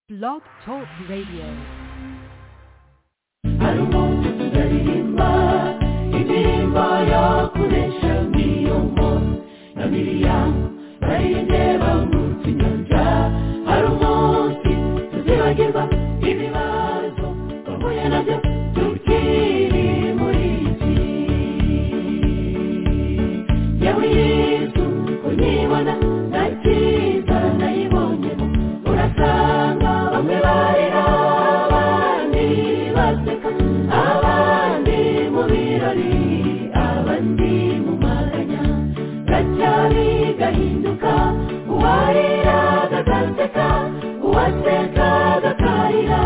Blog Talk Radio. aririmba indirimbo yo kunesha ngiyo muntu na miriyamu barindeba munsi nyanja hari umunsi tuzibagirwa ibibazo bahuye nabyo tukiri muri iki yewe yesu unyibona nta cyiza nayibonyemo urasanga bamwe barira abandi baseka abandi mu birori abandi mu maganya gacyari gahinduka uwarira gagaseka uwaseka gakarira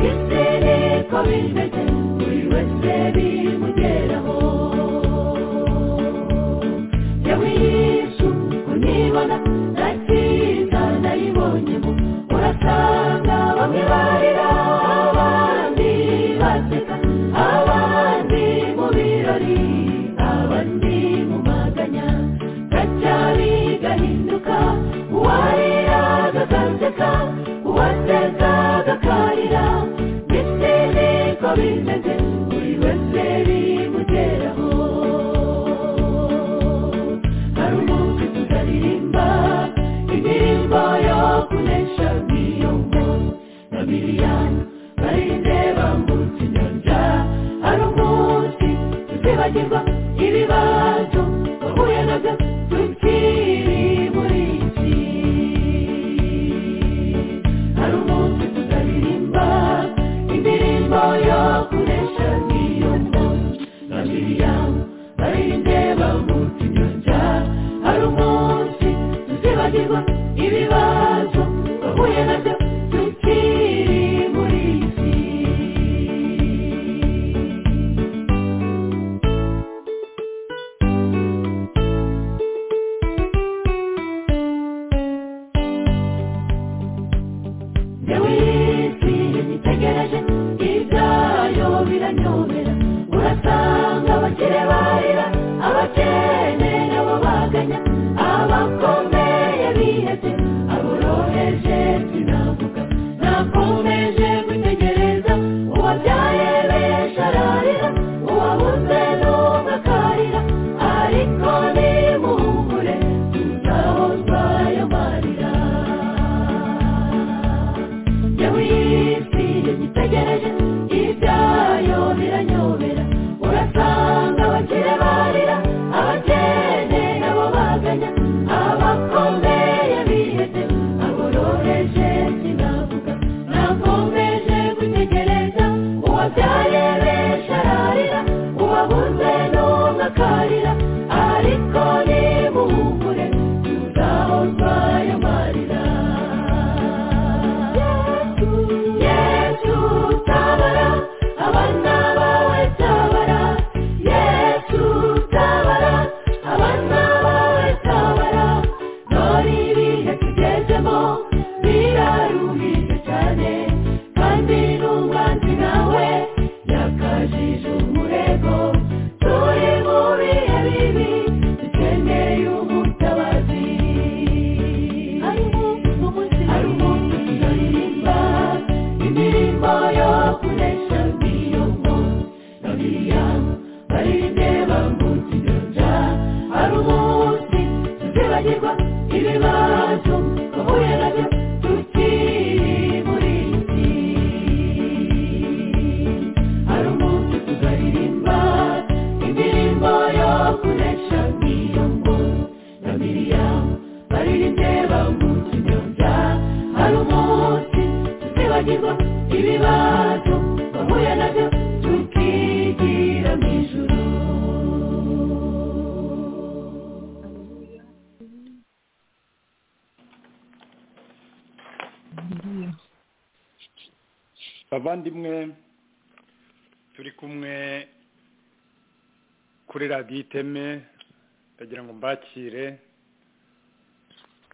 isi niko bimeze buri wese bimugeraho yewe yesu unibona nta cyiza nayibonyemo urasanga bamwe barira abandi baseka abandi mu birori abandi mu maganya gacyari gahinduka uwarira gagaseka uwaseka gakarira ndetse niko bimeze buri wese bimugeraho hari umunsi tutaririmba indirimbo yo kunesha niyo muntu na miriyani barindeba munsi nyanja hari umunsi tutibagirwa ibibazo bahuye nabyo tukiri muri iki hari umunsi tutaririmba indirimbo yo kunesha niyo muntu na miriyani barindeba munsi nyanja hari umunsi tuzibagirwa ibibazo bahuye nabyo tukiri muri iki yewe isi nyitegereje ibyayo biranyobera urasanga abakire barira abakene nabo baganya abakomeye bihebye aboroheje sinavuga nakomeje gutegereza uwabyaye benshi ararira uwabuze n'umwe akarira ariko nimuhumure tuzahozwa y'amarira yewe isi igitegereje ibyayo biranyobera urasanga abakire barira abakene nabo baganya abakomeye bihebye aboroheje sinavuga nakomeje gutegereza uwabyaye benshi ararira uwabuze n'umwe akarira ariko nimuhumure tuzahozwa y'amarira yesu tabara abana bawe tabara yesu tabara abana bawe tabara dore ibihe tugezemo biraruhije cyane kandi n'umwanzi nawe yakajije umurego turi mu bihe bibi dukeneye umutabazi hari umunsi tuzaririmba indirimbo yo kunesha niyo muntu na miriyamu barindeba munsi nyanja hari umunsi tuzibagirwa ibibazo twahuye nabyo tukiri muri iki hari umunsi tuzaririmba indirimbo yo kunesha niyo muntu na miriyamu barindeba munsi nyanja hari umunsi tuzibagirwa ibibazo twahuye nabyo tukigira mu ijuru bavandimwe turi kumwe kuri radiyo iteme ndagira ngo mbakire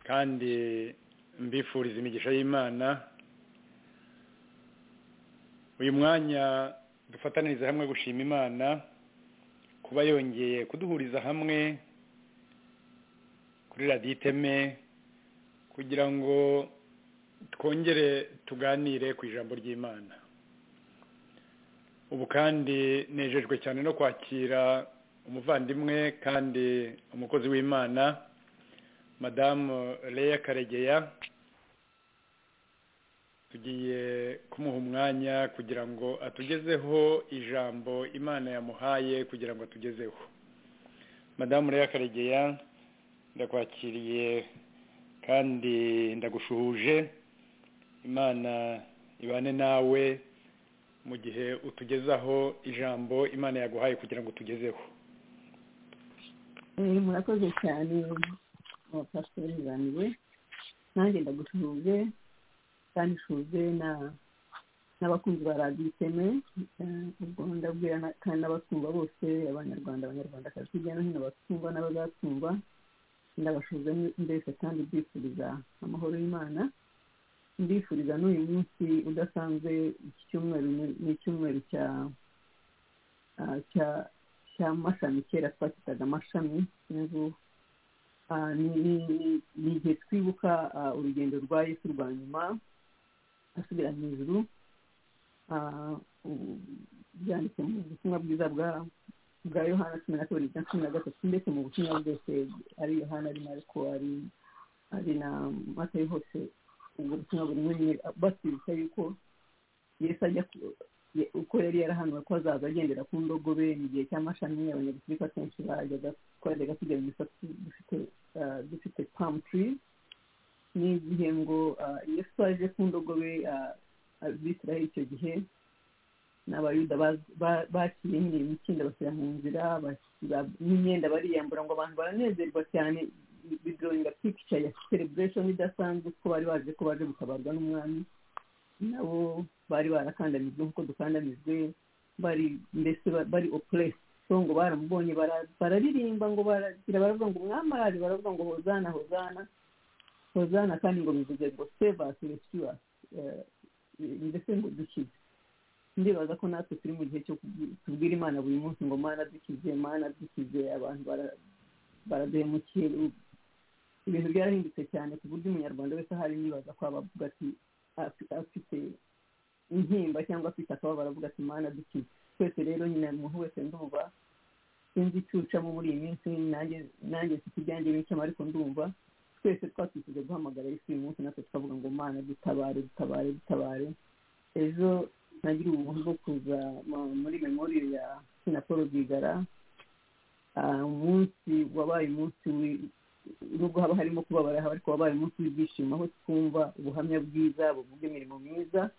kandi mbifuriza imigisha y'imana uyu mwanya dufataniriza hamwe gushima imana kuba yongeye kuduhuriza hamwe kuri radiyo iteme kugira ngo twongere tuganire ku ijambo ry'imana ubu kandi nejejwe cyane no kwakira umuvandimwe kandi umukozi w'imana madamu leya karegeya tugiye kumuha umwanya kugira ngo atugezeho ijambo imana yamuhaye kugira ngo atugezeho madamu leya karegeya ndakwakiriye kandi ndagushuhuje imana ibane nawe mu gihe utugezaho ijambo imana yaguhaye kugira ngo utugezeho Eh, murakoze cyane abapasitori banjye nanjye ndagushuhuje kandi nshuje na- n'abakunzi ba radiyo iteme Eh, ubwo ndabwira na- kandi n'abatumva bose abanyarwanda abanyarwandakazi hirya no hino batumva n'abazatumva ndabashuza mbese kandi mbifuriza amahoro y'imana ndifuriza n'uyu munsi udasanzwe iki cyumweru ni- ni icyumweru cya ah, cya cya mashami kera twacyitaga amashami n'ubu ah, ni- ni- ni- ni igihe twibuka ah, urugendo rwa yesu rwa nyuma asubira mu ijuru Ah, ubu byanditse mu butumwa bwiza bwa bwa yohana cumi na kabiri cya cumi na gatatu ndetse mu butumwa bwose ari yohana ari mariko ari ari na matayo hose ubwo butumwa buri muri batwibutsa yuko yesu ajya ku- ye- uko yari yarahanuwe ko azaza agendera ku ndogobe mu gihe cy'amashami abanyagafurika kenshi bajyaga twajyaga tugira imisatsi dufite ah, dufite palm trees ni igihe ngo ah, yesu aje ku ndogobe ah, abisiraheli icyo gihe n'abayuda baz- ba- baciye nyine imikindo bashyira mu nzira bashyira n'imyenda bariyambura ngo abantu baranezerwa cyane bidoringa pikica ya celebration idasanzwe ko bari baje ko baje gutabarwa n'umwami nabo bari barakandamijwe nk'uko dukandamijwe bari mbese ba- bari opuresi so ngo baramubonye bara- bararirimba ngo baragira baravuga ngo umwami araje baravuga ngo hozana hozana hozana kandi ngo bivuze ngo save us rescue us Eh, ndetse ngo dukize ndibaza ko natwe turi mu gihe cyo kubwi- tubwira imana buri munsi ngo mana dukize mana dukize abantu bara- baraduhemukiye u- ibintu byarahindutse cyane ku buryo umunyarwanda wese ahari nibaza ko abavuga ati "Afi- afite intimba cyangwa afite akababaro avuga ati mana dukize twese rero nyine umuntu wese ndumva sinzi icyo ucamo muri iyi minsi nanjye nanjye mfite ibyanjye bicamo ariko ndumva twese twatwifuje guhamagara yesu uyu munsi natwe tukavuga ngo mana dutabare dutabare dutabare ejo nagira ubuntu bwo kuza mu- muri memori ya sina paul rwigara Ah, umunsi wabaye umunsi wi- nubwo haba harimo kubabara haba ariko wabaye umunsi w'ibyishimo aho twumva ubuhamya bwiza buvuga imirimo myiza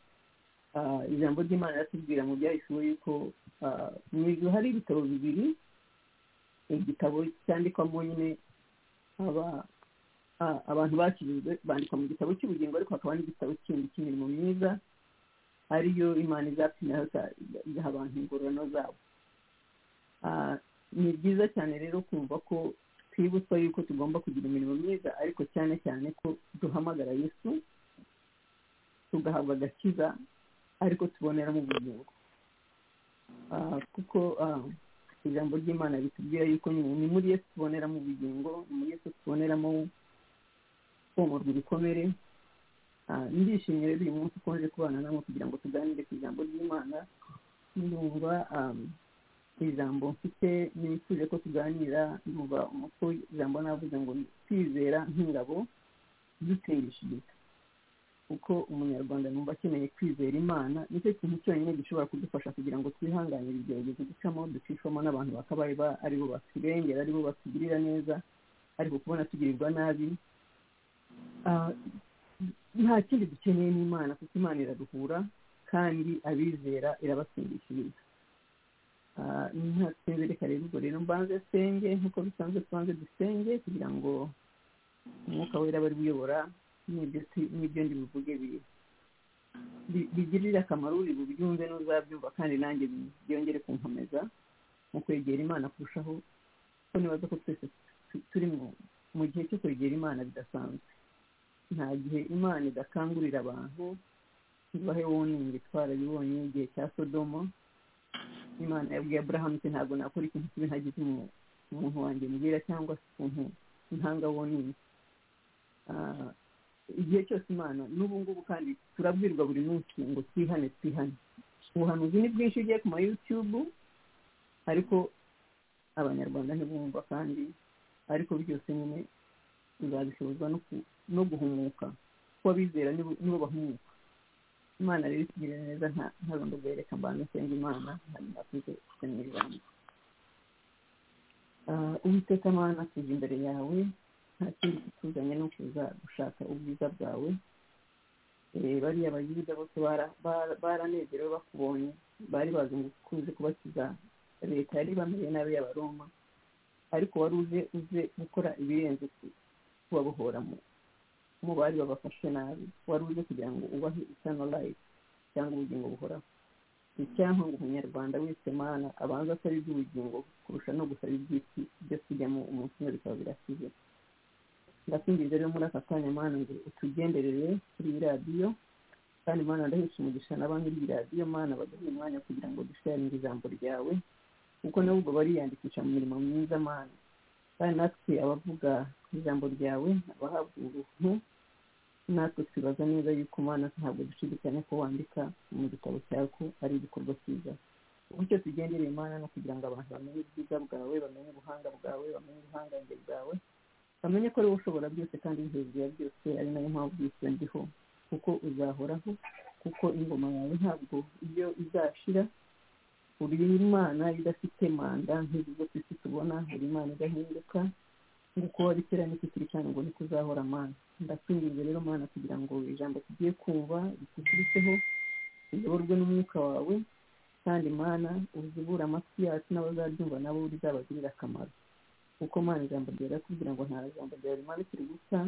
Ah, ijambo ry'imana riratubwira mu byahisiwe yuko ah, mu ijuru hari ibitabo bibiri igitabo cyandikwamo nyine aba a- abantu bakirijwe bandika mu gitabo cy'ubugingo ariko hakaba n'igitabo kindi cy'imirimo myiza ariyo imana izapimiraho za- igaha abantu ingororano zabo Ah, ni byiza cyane rero kumva ko twibutswa yuko tugomba kugira imirimo myiza ariko cyane cyane ko duhamagara yesu tugahabwa agakiza ariko tuboneramo ubugingo Ah, kuko ah, ijambo ry'imana ritubwira yuko ni ni muri yesu tuboneramo ubugingo ni muri yesu tuboneramo komorwa ibikomere Ah, ndishimye rero uyu munsi ukonje kubana namwe kugira ngo tuganire ku ijambo ry'imana numva um, ijambo mfite nifuje ko tuganira numva uko ijambo navuze ngo kwizera nk'ingabo dutengishijwe uko umunyarwanda numva akeneye kwizera imana nicyo kintu cyonyine gishobora kudufasha kugira ngo twihanganire ibigeragezo ducamo ducishwamo n'abantu bakabaye ba- ari bo batubengera ari bo batugirira neza ariko kubona tugirirwa nabi Ah, nta kindi dukeneye n'imana kuko imana iraruhura kandi abizera irabasindikiriza Ah, ntatsinze reka rero ubwo rero mbanze senge nk'uko bisanzwe tubanze dusenge kugira ngo umwuka wera aba ari we uyobora n'ibyo tu- n'ibyo ndi buvuge bi- bi- bigirire akamaro uri bubyumve n'uzabyumva kandi nanjye bi- byongere kunkomeza mu kwegera imana kurushaho ko nibaza ko twese tu- turi mu- mu gihe cyo kwegera imana bidasanzwe nta gihe imana idakangurira abantu ibahe woningi twarabibonye igihe cya sodomo imana yabwiye aburahamu iti ntabwo nakora ikintu kibi ntagize umu- umuntu wanjye mbwira cyangwa se ukuntu ntanga woningi igihe cyose imana n'ubu ngubu kandi turabwirwa buri munsi ngo twihane twihane ubuhanuzi ni bwinshi ugiye ku ma yutubu ariko abanyarwanda ntibumva kandi ariko byose nyine bizabishobozwa no ku- no guhumuka kuko abizera nibo nibo bahumuka imana rero itugirira neza nta- ntazo ngo bereka mbanda senga imana hanyuma tuze tujye mu ijambo Ah, uwiteka mana tuje imbere yawe nta kindi kituzanye no kuza gushaka ubwiza bwawe Eh, bariya bayuda bose bara- bara- baranezerewe bakubonye bari bazi ngo kuze kubakiza leta yari bameze nabi y'abaroma ariko wari uze uze gukora ibirenze ku- kubabohora mu mu bari babafashe nabi wari uze kugira ngo ubahe isano life cyangwa ubugingo buhoraho icyampa ngo umunyarwanda wese mana abanza asaba iby'ubugingo kurusha no gusaba iby'isi byo kujyamo umunsi umwe bikaba birakize ndakwinginze rero muri aka kanya mana ngo utugenderere kuri iyi radiyo kandi mana ndahesha umugisha na ba nyiri iyi radiyo mana baduhe umwanya kugira ngo dusharinge ijambo ryawe kuko nabo ubwo bariyandikisha mu mirimo myiza mana kandi natwe abavuga ijambo ryawe abahabwa uruhu natwe twibaza neza yuko mana ntabwo dushidikanya ko wandika mu gitabo cyawe ko ari igikorwa cyiza bityo tugendereye imana no kugira ngo abantu bamenye ubwiza bwawe bamenye ubuhanga bwawe bamenye ubuhangange bwawe bamenye ko ari wowe ushobora byose kandi uri hejuru ya byose ari nayo mpamvu yose ndiho kuko uzahoraho kuko ingoma yawe ntabwo iyo izashira uri imana idafite manda nk'izo zo ku isi tubona uri imana idahinduka nk'uko wari kera n'iki kiri cyane ngo niko uzahora mana ndakwinginze rero mana kugira ngo ijambo tugiye kumva rituturitseho riyoborwe n'umwuka wawe kandi mana uzibura amatwi yacu n'abazaryumva nabo rizabagirira akamaro kuko mana ijambo ryawe kugira ngo nta jambo ryawe rimanukire gusa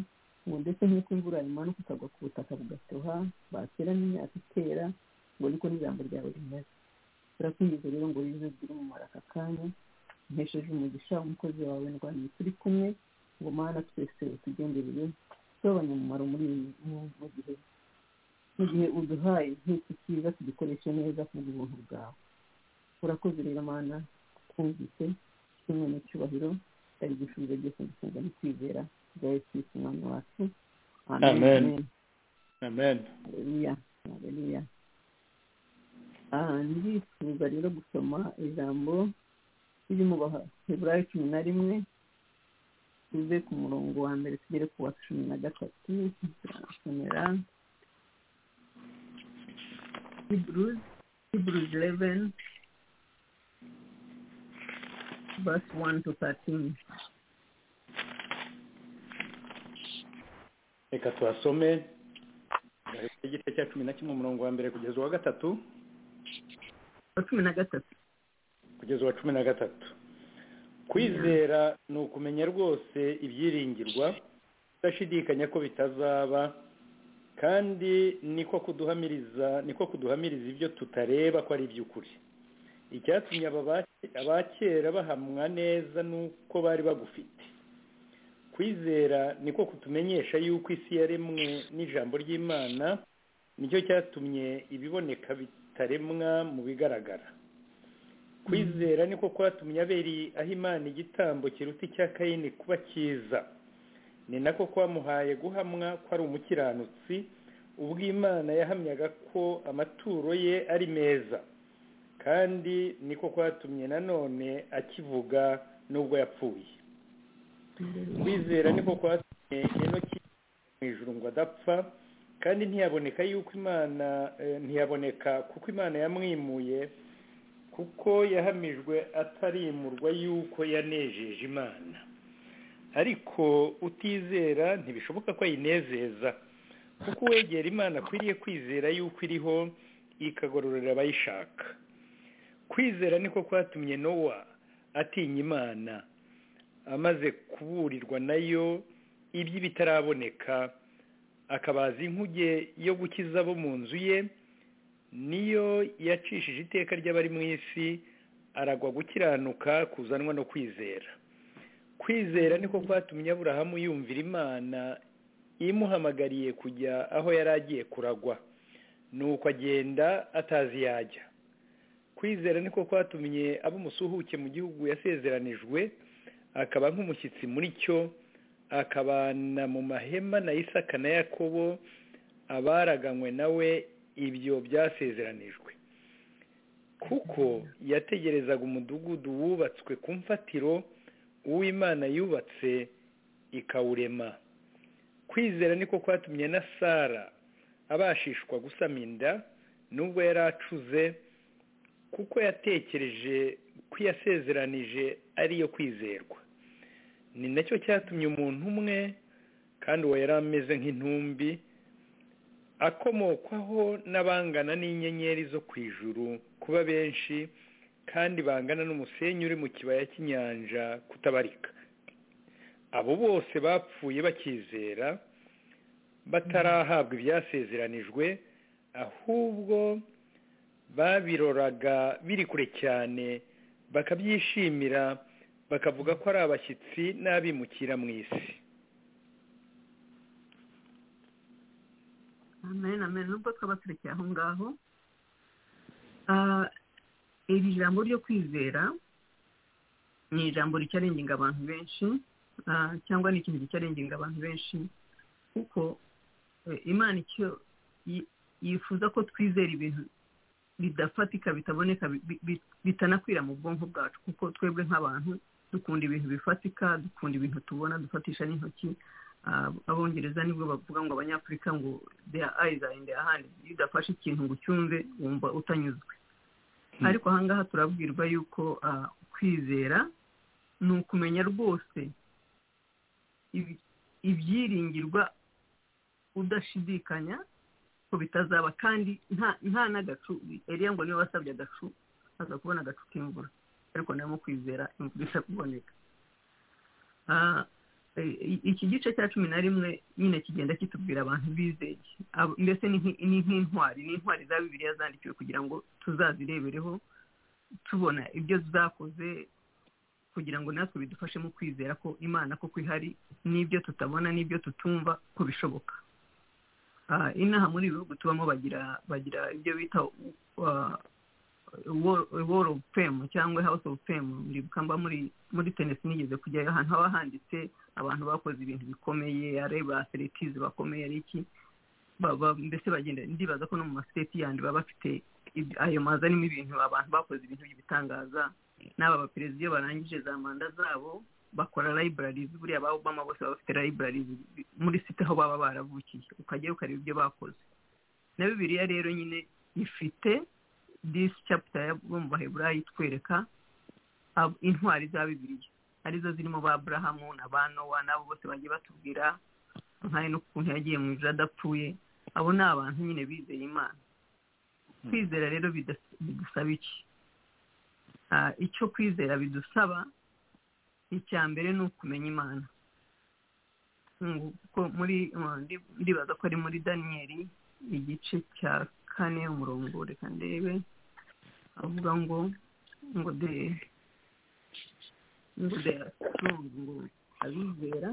ngo ndetse nk'uko imvura imanuka ikagwa ku butaka bugatoha bakera n'imyaka ikera ngo niko n'ijambo ryawe rimeze turakwinjiza rero ngo wize ugire umumaro aka kanya mpesheje umugisha umukozi wawe ndwanya turi kumwe ngo mana twese utugenderere tugabanye umumaro muri iyi mu- mu gihe mu gihe uduhaye nk'iki cyiza tugikoreshe neza ku bw'ubuntu bwawe urakoze rero mana twumvise kimwe n'icyubahiro ari gusubiza byose gusenga no kwizera bya yesu kristo umwami wacu Amen. amen haleluya haleluya Ah, ndifuza rero gusoma ijambo riri mu baheburayo cumi na rimwe tuve ku murongo wa mbere tugere ku wa cumi na gatatu turasomera hebrews hebrews eleven verse one to thirteen reka tuhasome Gahita igice cya cumi na kimwe umurongo wa mbere kugeza uwa gatatu wa cumi na gatatu kugeza uwa cumi na gatatu kwizera ni ukumenya rwose ibyiringirwa udashidikanya ko bitazaba kandi niko kuduhamiriza niko kuduhamiriza ibyo tutareba ko ari iby'ukuri icyatumye aba ba- abakera bahamwa neza nuko bari bagufite kwizera niko kutumenyesha yuko isi yaremwe n'ijambo ry'imana nicyo cyatumye ibiboneka bitaremwa mu bigaragara kwizera niko kwatumye aberi aho imana igitambo kiruta icya kayini kuba cyiza ni nako kwamuhaye guhamwa ko ari umukiranutsi ubwo imana yahamyaga ko amaturo ye ari meza kandi niko kwatumye nanone akivuga nubwo yapfuye kwizera niko kwatumye enoki mu ijuru ngo adapfa kandi ntiyaboneka yuko imana eh, ntiyaboneka kuko imana yamwimuye kuko yahamijwe atarimurwa yuko yanejeje imana ariko utizera ntibishoboka ko ayinezeza kuko uwegera imana akwiriye kwizera yuko iriho ikagororera abayishaka kwizera niko kwatumye nowa atinya imana amaze kuburirwa nayo iby'ibitaraboneka akabaza inkuge yo gukiza abo mu nzu ye niyo yacishije iteka ry'abari mu isi aragwa gukiranuka kuzanwa no kwizera kwizera niko kwatumye aburahamu yumvira imana imuhamagariye kujya aho yari agiye kuragwa nuko agenda atazi yajya kwizera niko kwatumye aba umusuhuke mu gihugu yasezeranijwe akaba nk'umushyitsi muri cyo akabana mu mahema na isaka na yakobo abaraganywe nawe ibyo byasezeranijwe kuko yategerezaga umudugudu wubatswe ku mfatiro uw'imana yubatse ikawurema kwizera niko kwatumye na sara abashishwa gusama inda nubwo yari acuze kuko yatekereje ko yasezeranije ariyo kwizerwa ni nacyo cyatumye umuntu umwe kandi uwo yari ameze nk'intumbi akomokwaho n'abangana n'inyenyeri zo ku ijuru kuba benshi kandi bangana n'umusenyi uri mu kibaya cy'inyanja kutabarika abo bose bapfuye bakizera batarahabwa ibyasezeranijwe ahubwo babiroraga biri kure cyane bakabyishimira bakavuga ko ari abashyitsi n'abimukira mu isi amen amen nubwo twaba turekeye aho ngaho iri jambo ryo kwizera ni ijambo ricyarenginga abantu benshi cyangwa ni ikintu gicyarenginga abantu benshi kuko imana icyo yifuza ko twizera ibintu bidafatika bitaboneka bitanakwira mu bwonko bwacu kuko twebwe nk'abantu dukunda ibintu bifatika dukunda ibintu tubona dufatisha n'intoki abongereza nibwo bavuga ngo abanyafurika ngo deya ayiza indi ahandi iyo udafashe ikintu ngo ucyumve wumva utanyuzwe ariko ahangaha turabwirwa yuko kwizera ni ukumenya rwose ibyiringirwa udashidikanya ko bitazaba kandi nta n'agacu eriya ngo niba wasabye agacu aza kubona agacu k'imvura ariko namo kwizera imvura isa kuboneka iki gice cya cumi na rimwe nyine kigenda kitubwira abantu bizeye mbese ni nk'intwari ni intwari za bibiriya zandikiwe kugira ngo tuzazirebereho tubona ibyo zakoze kugira ngo natwe bidufashe mu kwizera ko imana koko ihari n'ibyo tutabona n'ibyo tutumva ko bishoboka inaha muri ibi bihugu tubamo bagira bagira ibyo bita woro ofu femu cyangwa hawusi ofu femu mbamba muri tenisi nigeze kujyayo ahantu haba handitse abantu bakoze ibintu bikomeye ari ba seritizi bakomeye ari iki mbese bagenda ndibaza ko no mu masiteti yandi baba bafite ayo mazi arimo ibintu abantu bakoze ibintu by'ibitangaza n'aba baperezida iyo barangije za manda zabo bakora libraries buriya ba Obama bose baba bafite libraries muri site aho baba baravukiye ukajyayo ukareba ibyo bakoze na bibiliya rero nyine ifite disi chapita yo mu baheburayi itwereka intwari za bibiliya arizo zirimo ba aburahamu na ba nowa n'abo bose bagiye batubwira nk'ayo n'ukuntu yagiye mu ijoro adapfuye abo ni abantu nyine bizeye imana kwizera rero bidusaba iki icyo kwizera bidusaba icya mbere ni ukumenya imana kuko muri ndibaza ko ari muri daniyeli igice cya kane umurongo reka ndebe avuga ngo ngo de ngo de ngo abizera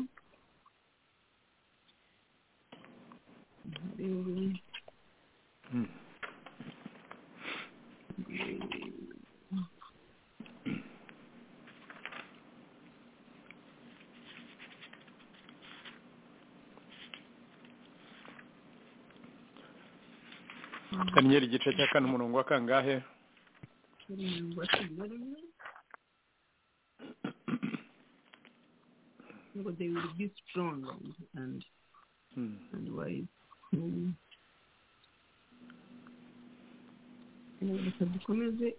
kanyenyeri igice cya kane umurongo wa kangahe ngo they will be strong and and wise reka dukomeze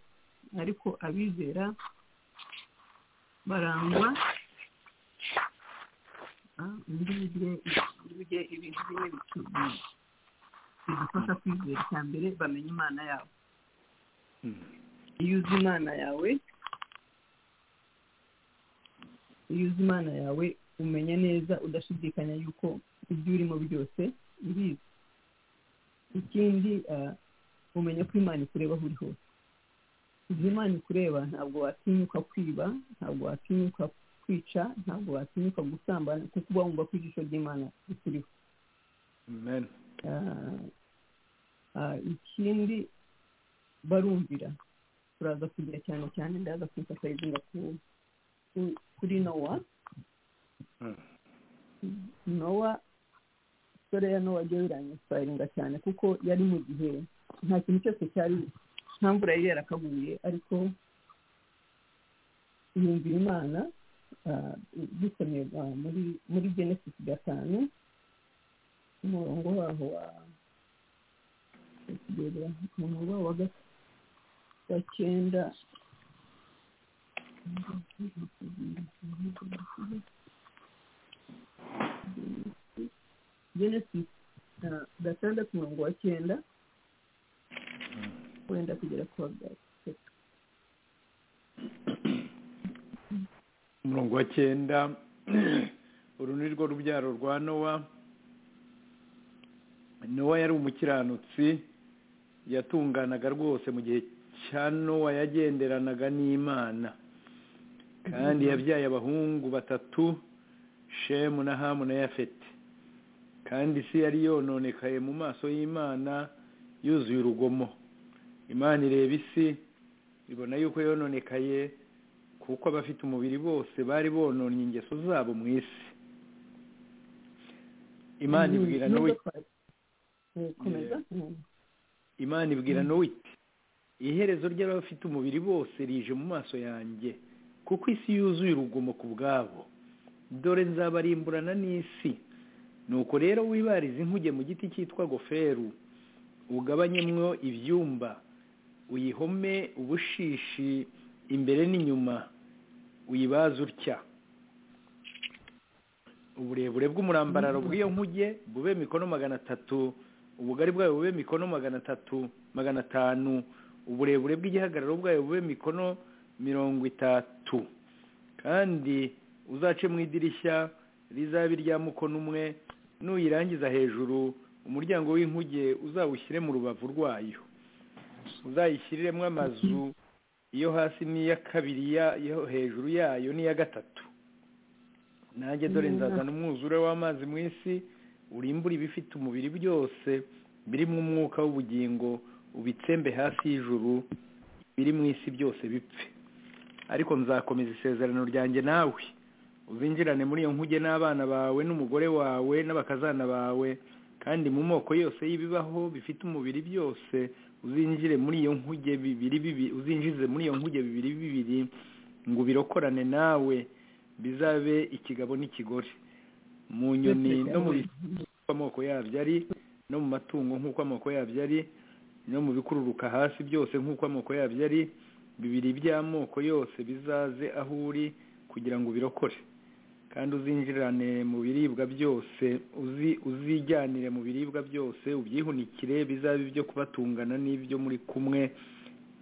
ariko abizera barangwa muri burya ibintu bimwe bitubwira bidufasha kwizera cya mbere bamenya imana yabo iyo uzi imana yawe iyo uzi imana yawe umenya neza udashidikanya yuko ibyo urimo byose urizi ikindi umenya ko imana ikureba aho uri hose igihe imana ikureba ntabwo watinyuka kwiba ntabwo watinyuka kwica ntabwo watinyuka gusambana kuko uba wumva ko ijisho ry'imana rikuriho ikindi barumvira turaza kugira cyane cyane ndaza kwifashisha kuri nowa nowa sore ya nowa ryo biranyitwaringa cyane kuko yari mu gihe nta kintu cyose cyari nta mvura yari yarakaguye ariko yumvira imana ah, dusomye ah, muri muri genesis gatanu umurongo waho wa kugera umurongo waho wa ga- wa cyenda genesis ah, gatandatu umurongo wa cyenda wenda kugera ku wa gatatu umurongo wa cyenda uru ni rwo rubyaro rwa nowa nowa yari umukiranutsi yatunganaga rwose mu gihe cya nowa yagenderanaga n'imana kandi yabyaye abahungu batatu shemu na hamu na yafeti kandi isi yari yononekaye mu maso y'imana yuzuye urugomo imana ireba isi ibona yuko yononekaye kuko abafite umubiri bose bari bononye ingeso zabo mu isi imana ibwira Mm, nowe nubwo twari- Eh, komeza Mm. imana ibwira nowe iti iherezo ry'abafite umubiri bose rije mu maso yanjye kuko isi yuzuye urugomo ku bwabo dore nzabarimburana n'isi nuko rero wibarize inkuge mu giti cyitwa goferu ugabanyemwo ibyumba uyihome ubushishi imbere n'inyuma uyibaze utya uburebure bw'umurambararo bw'iyo nkuge bube mikono magana atatu ubugari bwayo bube mikono magana atatu magana atanu uburebure bw'igihagararo bwayo bube mikono mirongo itatu kandi uzace mu idirishya rizaba irya mukono umwe nuyirangiza hejuru umuryango w'inkuge uzawushyire mu rubavu rwayo uzayishyiriremo amazu iyo hasi n'iya kabiri ya- iyo hejuru yayo n'iya gatatu nanjye dore nzazana umwuzure w'amazi mu isi urimbura ibifite umubiri byose birimo umwuka w'ubugingo ubitsembe hasi y'ijuru biri mu isi byose bipfe ariko nzakomeza isezerano ryanjye nawe uzinjirane muri iyo nkuge n'abana bawe n'umugore wawe n'abakazana bawe kandi mu moko yose y'ibibaho bifite umubiri byose uzinjire muri iyo nkuge bibiri bibiri uzinjize muri iyo nkuge bibiri bibiri ngo ubirokorane nawe bizabe ikigabo n'ikigore mu nyoni no mu bisiga amoko yabyo ari no mu matungo nk'uko amoko yabyo ari no mu bikururuka hasi byose nk'uko amoko yabyo ari bibiri by'amoko yose bizaze aho uri kugira ngo ubirokore kandi uzinjirane mu biribwa byose uzi uzijyanire mu biribwa byose ubyihunikire bizabe ibyo kubatungana n'ibyo muri kumwe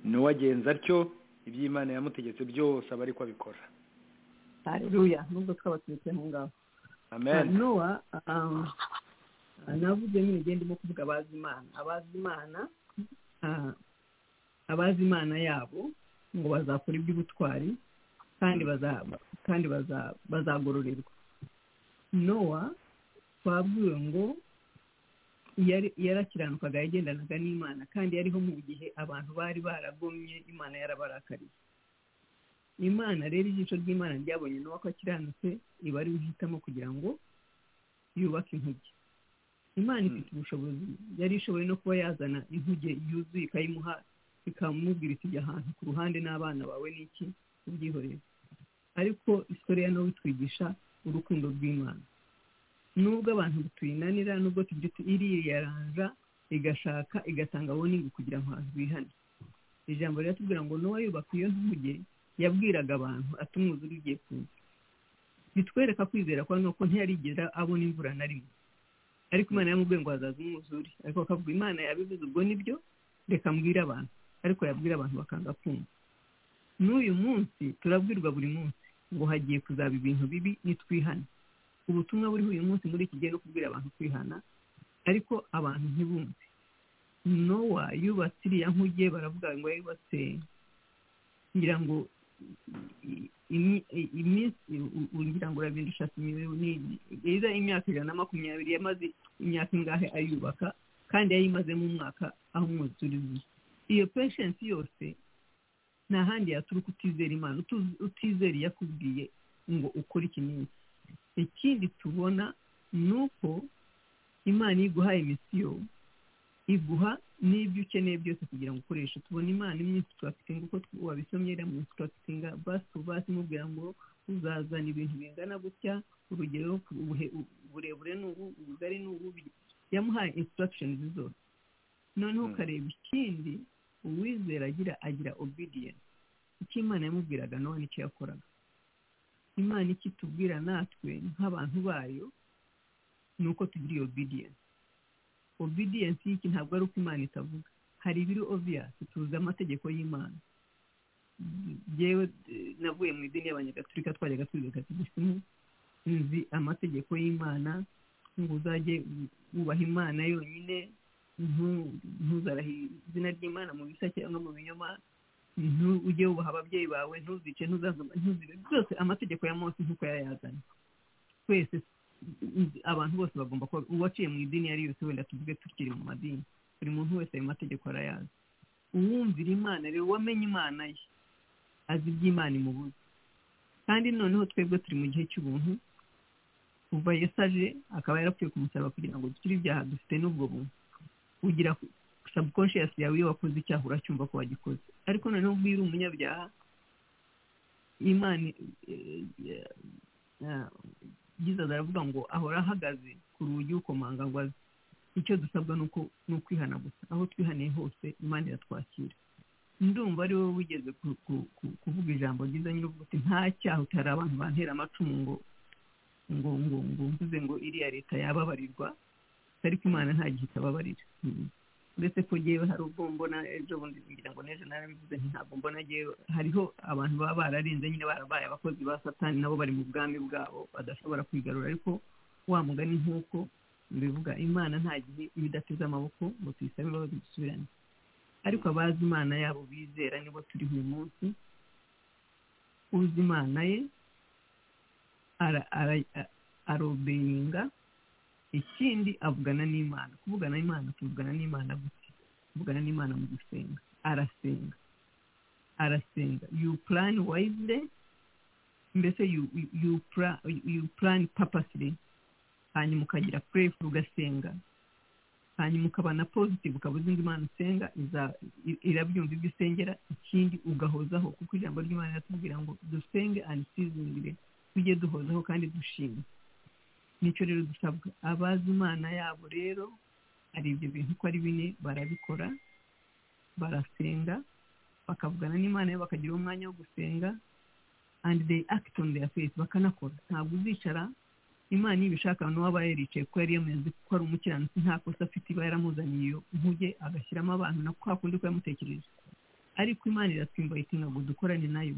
n'uwagenza atyo iby'imana yamutegetse byose aba ariko abikora haleluya nubwo twaba tubitse aho ngaho amen nowa um, navuze nyine igihe ndimo kuvuga abazi imana abazi imana ah, abazi imana yabo ngo bazakora iby'ubutwari kandi baza- kandi baza- bazagororerwa nowa twabwiwe ngo yari- yarakiranukaga yagendanaga n'imana kandi yariho mu gihe abantu bari baragomye imana yarabarakariye imana rero ijisho ry'imana ryabonye nowa ko akiranutse iba ariwe ihitamo kugira ngo yubake inkuge imana ifite ubushobozi yari ishoboye no kuba yazana inkuge yuzuye ikayimuha ikamubwira iti jya ahantu ku ruhande n'abana bawe n'iki ubyihorere ariko isore ya nowe itwigisha urukundo rw'imana nubwo abantu tuyinanira nubwo tugira uti iriyaranja igashaka igatanga boningi kugira ngo abantu bihane ijambo riratubwira ngo nowa yubaka iyo nkuge yabwiraga abantu ati umwuzure ugiye kuza bitwereka kwizera kwa nuko ntiyarigera abona imvura na rimwe ariko imana yamubwiye ngo hazaza umwuzure ariko akavuga imana yabivuze ubwo nibyo reka mbwire abantu ariko yabwira abantu bakanga kumva n'uyu munsi turabwirwa buri munsi ngo hagiye kuzaba ibintu bibi nitwihane ubutumwa buriho uyu munsi muri iki gihe no kubwira abantu kwihana ariko abantu ntibumve nowa yubatse iriya nkuge baravuga ngo yubatse ngira ngo i- imi- i- iminsi u- ugira ngo urabindusha byiza imyaka ijana na makumyabiri yamaze imyaka ingahe ayubaka kandi yayimazemo umwaka aho umwuzure uzi iyo peshensi yose nta handi yaturuka utizera imana utu- utizera iyo akubwiye ngo ukore iki n'iki ikindi tubona ni uko imana iyo iguhaye misiyo iguha n'ibyo ukeneye byose kugira ngo ukoreshe tubona imana imwe turafitinga uko wabisomye rero munsi turafitinga basi basi imubwira ngo uzazana ibintu bingana gutya urugero ubuhe- uburebure ni ubu ubugari ni ubu yamuhaye instructions zose noneho Mm. ukareba ikindi uwizera agira agira obedience icyo imana yamubwiraga nawe nicyo yakoraga imana icyo itubwira natwe nk'abantu bayo ni uko tugira iyo obedience obedience y'iki ntabwo ari uko imana itavuga hari ibiri obvious tuzi amategeko y'imana yewe navuye mu idini y'abanyagatulika twajyaga twiga gisimu nzi amategeko y'imana ngo uzajye wubaha imana yonyine ntu- ntuzarahe izina ry'imana mu bisa cyangwa mu binyoma ntu- ujye wubaha ababyeyi bawe ntuzice ntuzazuma ntuzibe byose amategeko ya mose nk'uko yayazanye twese nzi- abantu bose bagomba kuba uwaciye mu idini iyo ari yo yose wenda tuvuge tukiri mu madini buri muntu wese ayo mategeko arayazi uwumvira imana rero wamenye imana ye azi iby'imana imubuza kandi noneho twebwe turi mu gihe cy'ubuntu kuva yesu aje akaba yarapfuye ku musaraba kugira ngo dukire ibyaha dufite n'ubwo buntu ugira subconscious yawe iyo wakoze icyaha uracyumva ko wagikoze ariko noneho ubwo iyo uri umunyabyaha imana eh, eh, eh, jesus aravuga ngo ahora ahagaze ku rugi ukomanga ngo aze icyo dusabwa ni uko- ni ukwihana gusa aho twihaniye hose imana iratwakira ndumva ari wowe wigeze ku- ku- ku- kuvuga ijambo ryiza nyir'uvuga uti nta cyaha utari abantu bantera amacumu ngo ngo ngo ngo mvuze ngo iriya leta yababarirwa ariko imana nta gihe itababarira Mm. uretse ko ngewe hari ubwo mbona ejo bundi ngira ngo n'ejo narabivuze nti ntabwo mbona ngewe hariho abantu baba bararenze nyine barabaye abakozi ba satani nabo bari mu bwami bwabo badashobora kwigarura ariko wa mugani nk'uko bivuga imana nta gihe iba idateze amaboko ngo tuyisabe imbabazi dusubirane ariko abazi imana yabo bizera nibo turi uyu munsi uzi imana ye ara- ara- a- arobeyinga ikindi avugana n'imana kuvugana n'imana tuvugana n'imana gute kuvugana n'imana mu gusenga arasenga arasenga you plan wisely mbese you, you, you, plan, you plan purposely hanyuma ukagira prayerful ugasenga hanyuma ukaba na positive ukaba uzi ngo imana usenga iza- i- irabyumva ibyo usengera ikindi ugahozaho kuko ijambo ry'imana riratubwira ngo dusenge and seasoningly tujye duhozaho kandi dushima nicyo rero dusabwa abazi imana yabo rero hari ibyo bintu uko ari bine barabikora barasenga bakavugana n'imana yabo bakagira umwanya wo gusenga and they act on their faith bakanakora ntabwo uzicara imana iyo ibishaka n'uwaba yaricaye kuko yari yameze ko ari umukiranutsi nta kosa afite iba yaramuzaniye iyo nkuge agashyiramo abantu na kwa kundi ko yamutekereje ariko imana iratwimbayitinga ngo dukorane nayo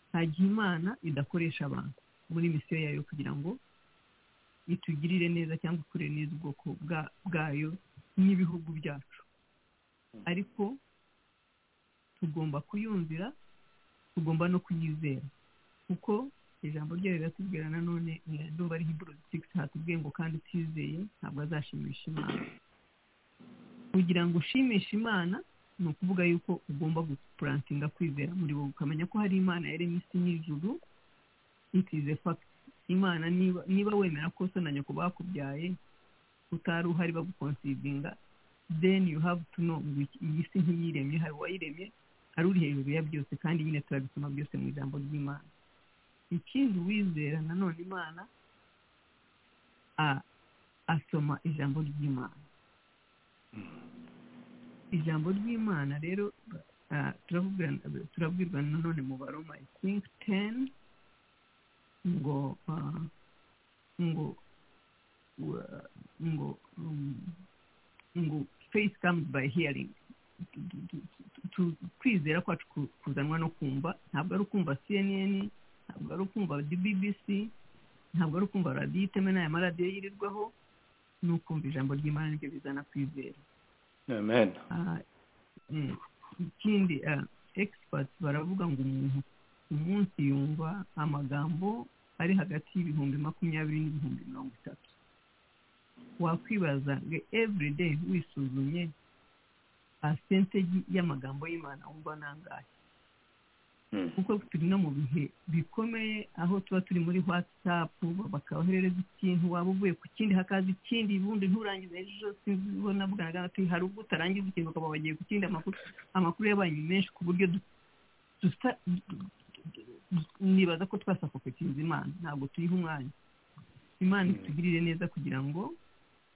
nta gihe imana idakoresha abantu muri misiyo yayo kugira ngo itugirire neza cyangwa ikure neza ubwoko bwa- bwayo n'ibihugu byacu ariko tugomba kuyumvira tugomba no kuyizera kuko ijambo ryayo riratubwira nanone eh, ndumva ari hiburu sigisi hatubwiye ngo kandi utizeye ntabwo azashimisha imana kugira ngo ushimishe imana ni ukuvuga yuko ugomba gupurantinga kwizera muri wowe ukamenya ko hari imana yaremye isi n'ijuru itize fagiti imana niba niba wemera ko so na nyoko bakubyaye utari uhari bagukonsivinga then you have to know ngo iki- iyi si ntiyiremye hari uwayiremye hari uri hejuru ya byose kandi nyine turabisoma byose mu ijambo ry'imana ikindi uwizera nanone imana a- asoma ijambo ry'imana ijambo ry'imana rero ah, turavugana- turabwirwa nanone mu baroma i think ten ngo ah, ngo wa- ngo um, ngo faith comes by hearing Tu- tu- tu- tu- tu- kwizera kwacu ku- kuzanwa no kumva ntabwo ari ukumva cnn ntabwo ari ukumva bbc ntabwo ari ukumva radiyo iteme n'aya maradiyo yirirwaho ni ukumva ijambo ry'imana nibyo bizana kwizera amen Ah, mm, ikindi ah, experts baravuga ngo umuntu ku munsi yumva amagambo ari hagati y'ibihumbi makumyabiri n'ibihumbi mirongo itatu wakwibaza ngo everyday wisuzumye percentage y'amagambo y'imana wumva ni angahe kuko turi no mu bihe bikomeye aho tuba turi muri watsapu bakaboherereza ikintu waba uvuye ku kindi hakaza ikindi ubundi nturangize ejo sinzi ubona bwagaragara ati hari ubwo utarangiza ikintu ukaba wagiye ku kindi amakuru amakuru yabaye menshi ku buryo du- dusa- du- du- du- nibaza ko twasakopekinze imana ntabwo tuyiha umwanya imana itugirire neza kugira ngo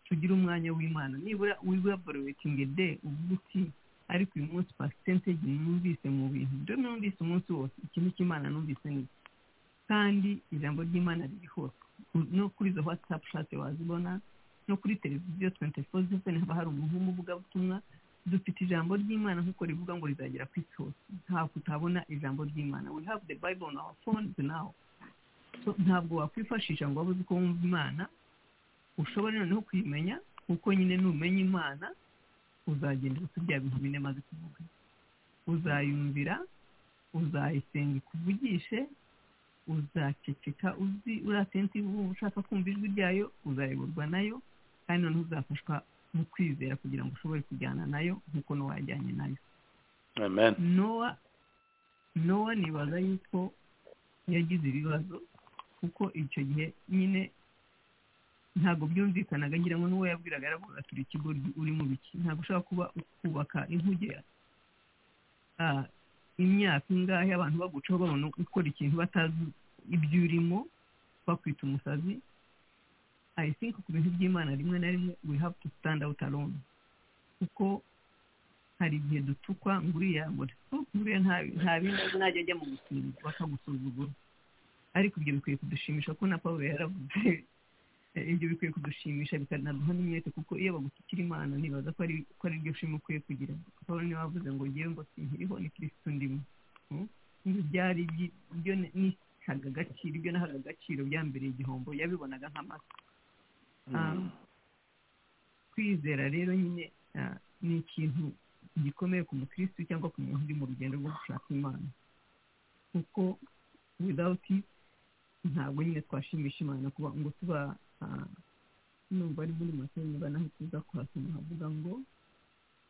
tugire umwanya w'imana nibura wibaborewetinge de uvuga uti ariko uyu munsi pasitenteji numvise mu bintu ibyo numvise umunsi wose ikintu cy'imana numvise ni iki kandi ijambo ry'imana riri hose Ku- no kuri izo watsapu shate wazibona no kuri televiziyo twente fo ziveni haba hari umuntu w'umuvugabutumwa dufite ijambo ry'imana nk'uko rivuga ngo rizagera ku isi hose ntabwo utabona ijambo ry'imana we have the bible on our phones now So, ntabwo wakwifashisha ngo waba uzi ko wumva imana ushobora noneho kuyimenya kuko nyine numenya imana uzagendera kuri bya bintu bine maze kuvuga uzayumvira uzayisenga ikuvugishe uzaceceka uzi uratenti ushaka kumva ijwi ryayo uzayoborwa nayo kandi noneho uzafashwa mu kwizera kugira ngo ushobore kujyana nayo nk'uko n'uwajyanye nayo amen nowa nowa nibaza yuko yagize ibibazo kuko icyo gihe nyine ntabwo byumvikanaga ngira ngo n'uwo yabwiraga yaravuga turi ikigo uri mu biki ntabwo ushobora kuba kubaka inkuge ah, imyaka ingahe abantu bagucaho babona gukora ikintu batazi ibyo urimo bakwita umusazi i think ku bintu by'imana rimwe na rimwe we have to stand out alone kuko hari igihe dutukwa ngo uriya ngo nguriya nta nta bindi azi, najya ajya mu gusimbuka bakagusuzugura ariko ibyo bikwiye kudushimisha ko na paul yaravuze Eh, ibyo bikwiye kudushimisha bikanaduha n'umwete kuko iyo bagusukira imana nibaza ko ari ko ari ryo shima ukwiye kugira pawulo niwe wavuze ngo ngewe ngo sinkiriho ni kirisitu ndimo Mm? ibyo byari ibyi- ibyo ni- nihaga agaciro ibyo nahaga agaciro byambereye igihombo yabibonaga nk'amata Ah, kwizera rero nyine ah, ni ikintu gikomeye ku mukirisitu cyangwa ku muntu uri mu rugendo rwo gushaka imana kuko without it ntabwo nyine twashimisha imana kuba ngo tuba ah, numva ari muri make niba naho tuza kuhasoma havuga ngo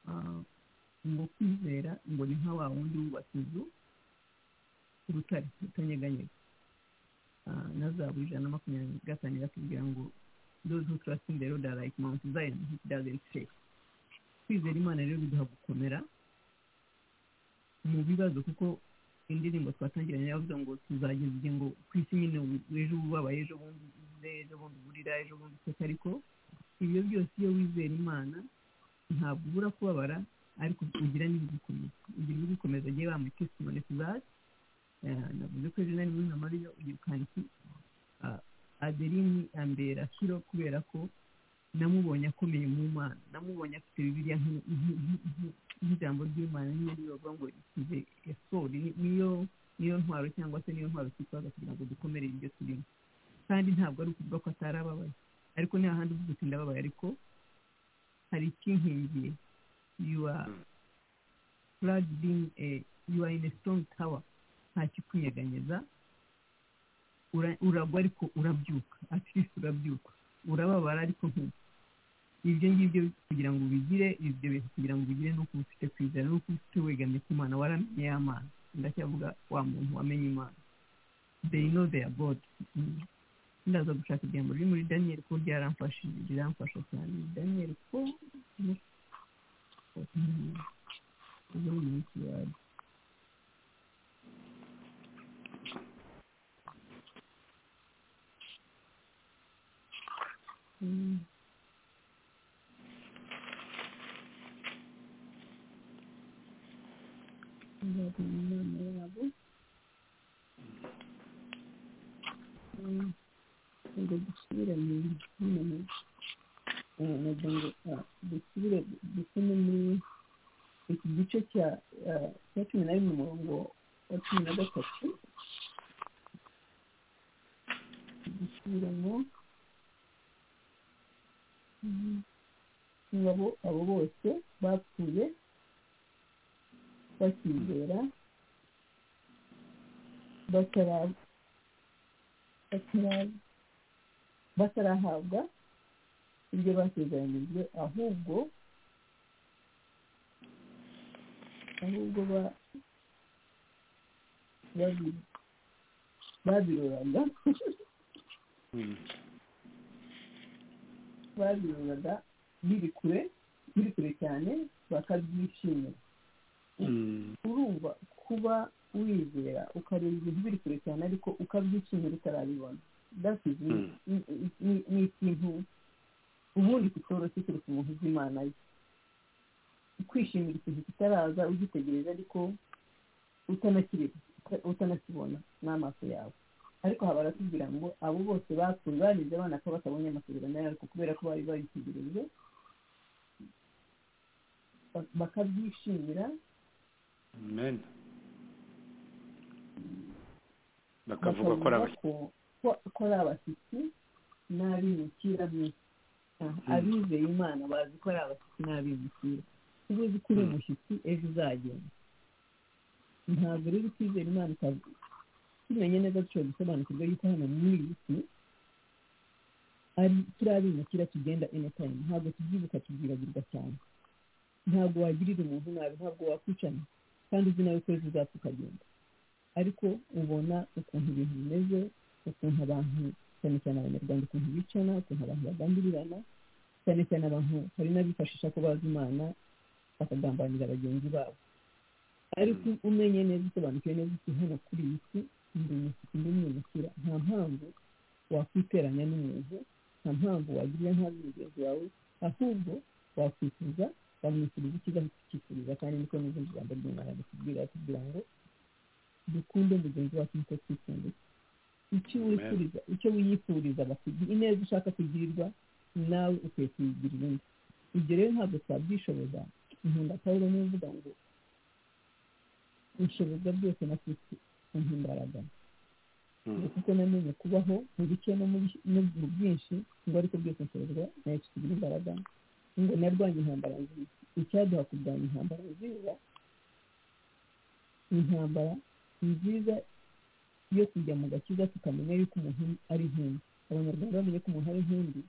ah, ngo kwizera ngo ni nka wa wundi wubatse inzu ku rutare rutanyeganyega Ah, na za buri ijana na makumyabiri gatanu batubwira ngo those who trust in the Lord are like Mount Zion which doesn't shake kwizera imana rero biduha gukomera mu bibazo kuko indirimbo twatangiranye yavuze ngo tuzageza igihe ngo ku isi nyine ubu- ejo ubabaye ejo bundi uze ejo bundi uburira ejo bundi useka ariko ibyo byose iyo wizera imana ntabwo ubura kubabara ariko ugira n'ibigukomeza ugira ibigukomeza agiye bambaye testimoni tuzazi navuze ko ejo nari muri na mariya ugira ukanti aderini ambera kiro kubera ko namubonye akomeye mu mana namubonye afite bibiliya nk'i- nk'i- nk'i- nk'i- nk'ijambo ry'imana niyo ribavuga ngo rikize esori ni- niyo niyo ntwaro cyangwa se niyo ntwaro twitwaza kugira ngo dukomerere ibyo turimo kandi ntabwo ari ukuvuga ko atari ababaye ariko ni hahandi uvuga uti ndababaye ariko hari ikinkingiye you are plugged in a you are in a strong tower nta kikunyeganyeza ura- uragwa ariko urabyuka at least urabyuka urababara ariko ntu ibyo ngibyo kugira ngo ubigire ibyo bintu kugira ngo ubigire ni uko uba ufite kwizera ni uko uba ufite wegamye ku mana waramenye ya mana ndacyavuga wa muntu wamenye imana they know their god Mm. ndaza gushaka ijambo riri muri daniyeli kuko ryaramfashije riramfasha cyane daniyeli ko uyu munsi wawe Mm. Nzajya mu nama yabo Mm. ngo dusubire mu mu- eh, nagira ngo ah, dusubire dusome muri iki gice cya ah, cya cumi na rimwe umurongo wa cumi na gatatu dusubiremo Mm. ngabo abo bose bapfuye bakizera batara- batara- batarahabwa ibyo basezeranyijwe ahubwo ahubwo ba babi- babiroraga babiroraga biri kure biri kure cyane bakabyishimira urumva kuba wizera ukareba ibintu biri kure cyane ariko ukabyishimira utarabibona that is Mm. ni- ni- ni- ni ikintu ubundi kitoroshye kereka umuntu uzi imana ye kwishimira ikintu kitaraza ugitegereza ariko utanakireba uta- utanakibona n'amaso yawe ariko haba baratubwira ngo abo bose bapfuye barize abana ko batabonye amasezerano yawe ariko kubera ko bari bayitegereje ba- bakabyishimira amen bakavuga ko ari abashyitsi ko- ko- ko ari abashyitsi n'abimukira mwisi Ah, abizeye imana bazi ko ari abashyitsi n'abimukira ubwo uzi ko uri Mm. umushyitsi ejo uzagenda ntabwo rero ukizera imana ukavuga tumenye neza dushobora gusobanukirwa yuko hano muri iyi si ari turi abimukira tugenda anytime ntabwo tubyibuka tubyibagirwa cyane ntabwo wagirira umuntu nabi ntabwo wakwicana kandi uzi nawe ko ejo uzapfa ukagenda ariko ubona ukuntu ibintu bimeze ukuntu abantu cyane cyane abanyarwanda ukuntu bicana ukuntu abantu bagambirirana cyane cyane abantu hari n'abifashisha ko bazi imana bakagambanira bagenzi babo ariko umenye neza usobanukiwe neza isi hano kuri iyi si ndi umushyitsi ndi umwimukira nta mpamvu wakwiteranya n'umuntu nta mpamvu wagirira ntabi mugenzi wawe ahubwo wakwifuza bamwishyuriza icyiza kukifuriza kandi niko n'izindi ijambo ry'imana rikubwira kugira ngo dukunde mugenzi wacu nk'uko twikundiye icyo Amen. wifuriza icyo wiyifuriza bakugira ineza ushaka kugirirwa nawe ukwiye kuyigirira undi ibyo rero ntabwo twabyishoboza nkunda pawulo niwe uvuga ngo inshoboza byose na kristo umpa imbaraga ngo kuko namenye kubaho mu bike no mu bi- no mu bwinshi ngo ariko byose nshobozwa na yesu tugira imbaraga ngo narwanye intambara nziza icyaduha kurwanya intambara nziza intambara nziza yo kujya mu gakiza tukamenya yuko umuntu ari intumbi abanyarwanda bamenye ko umuntu ari intumbi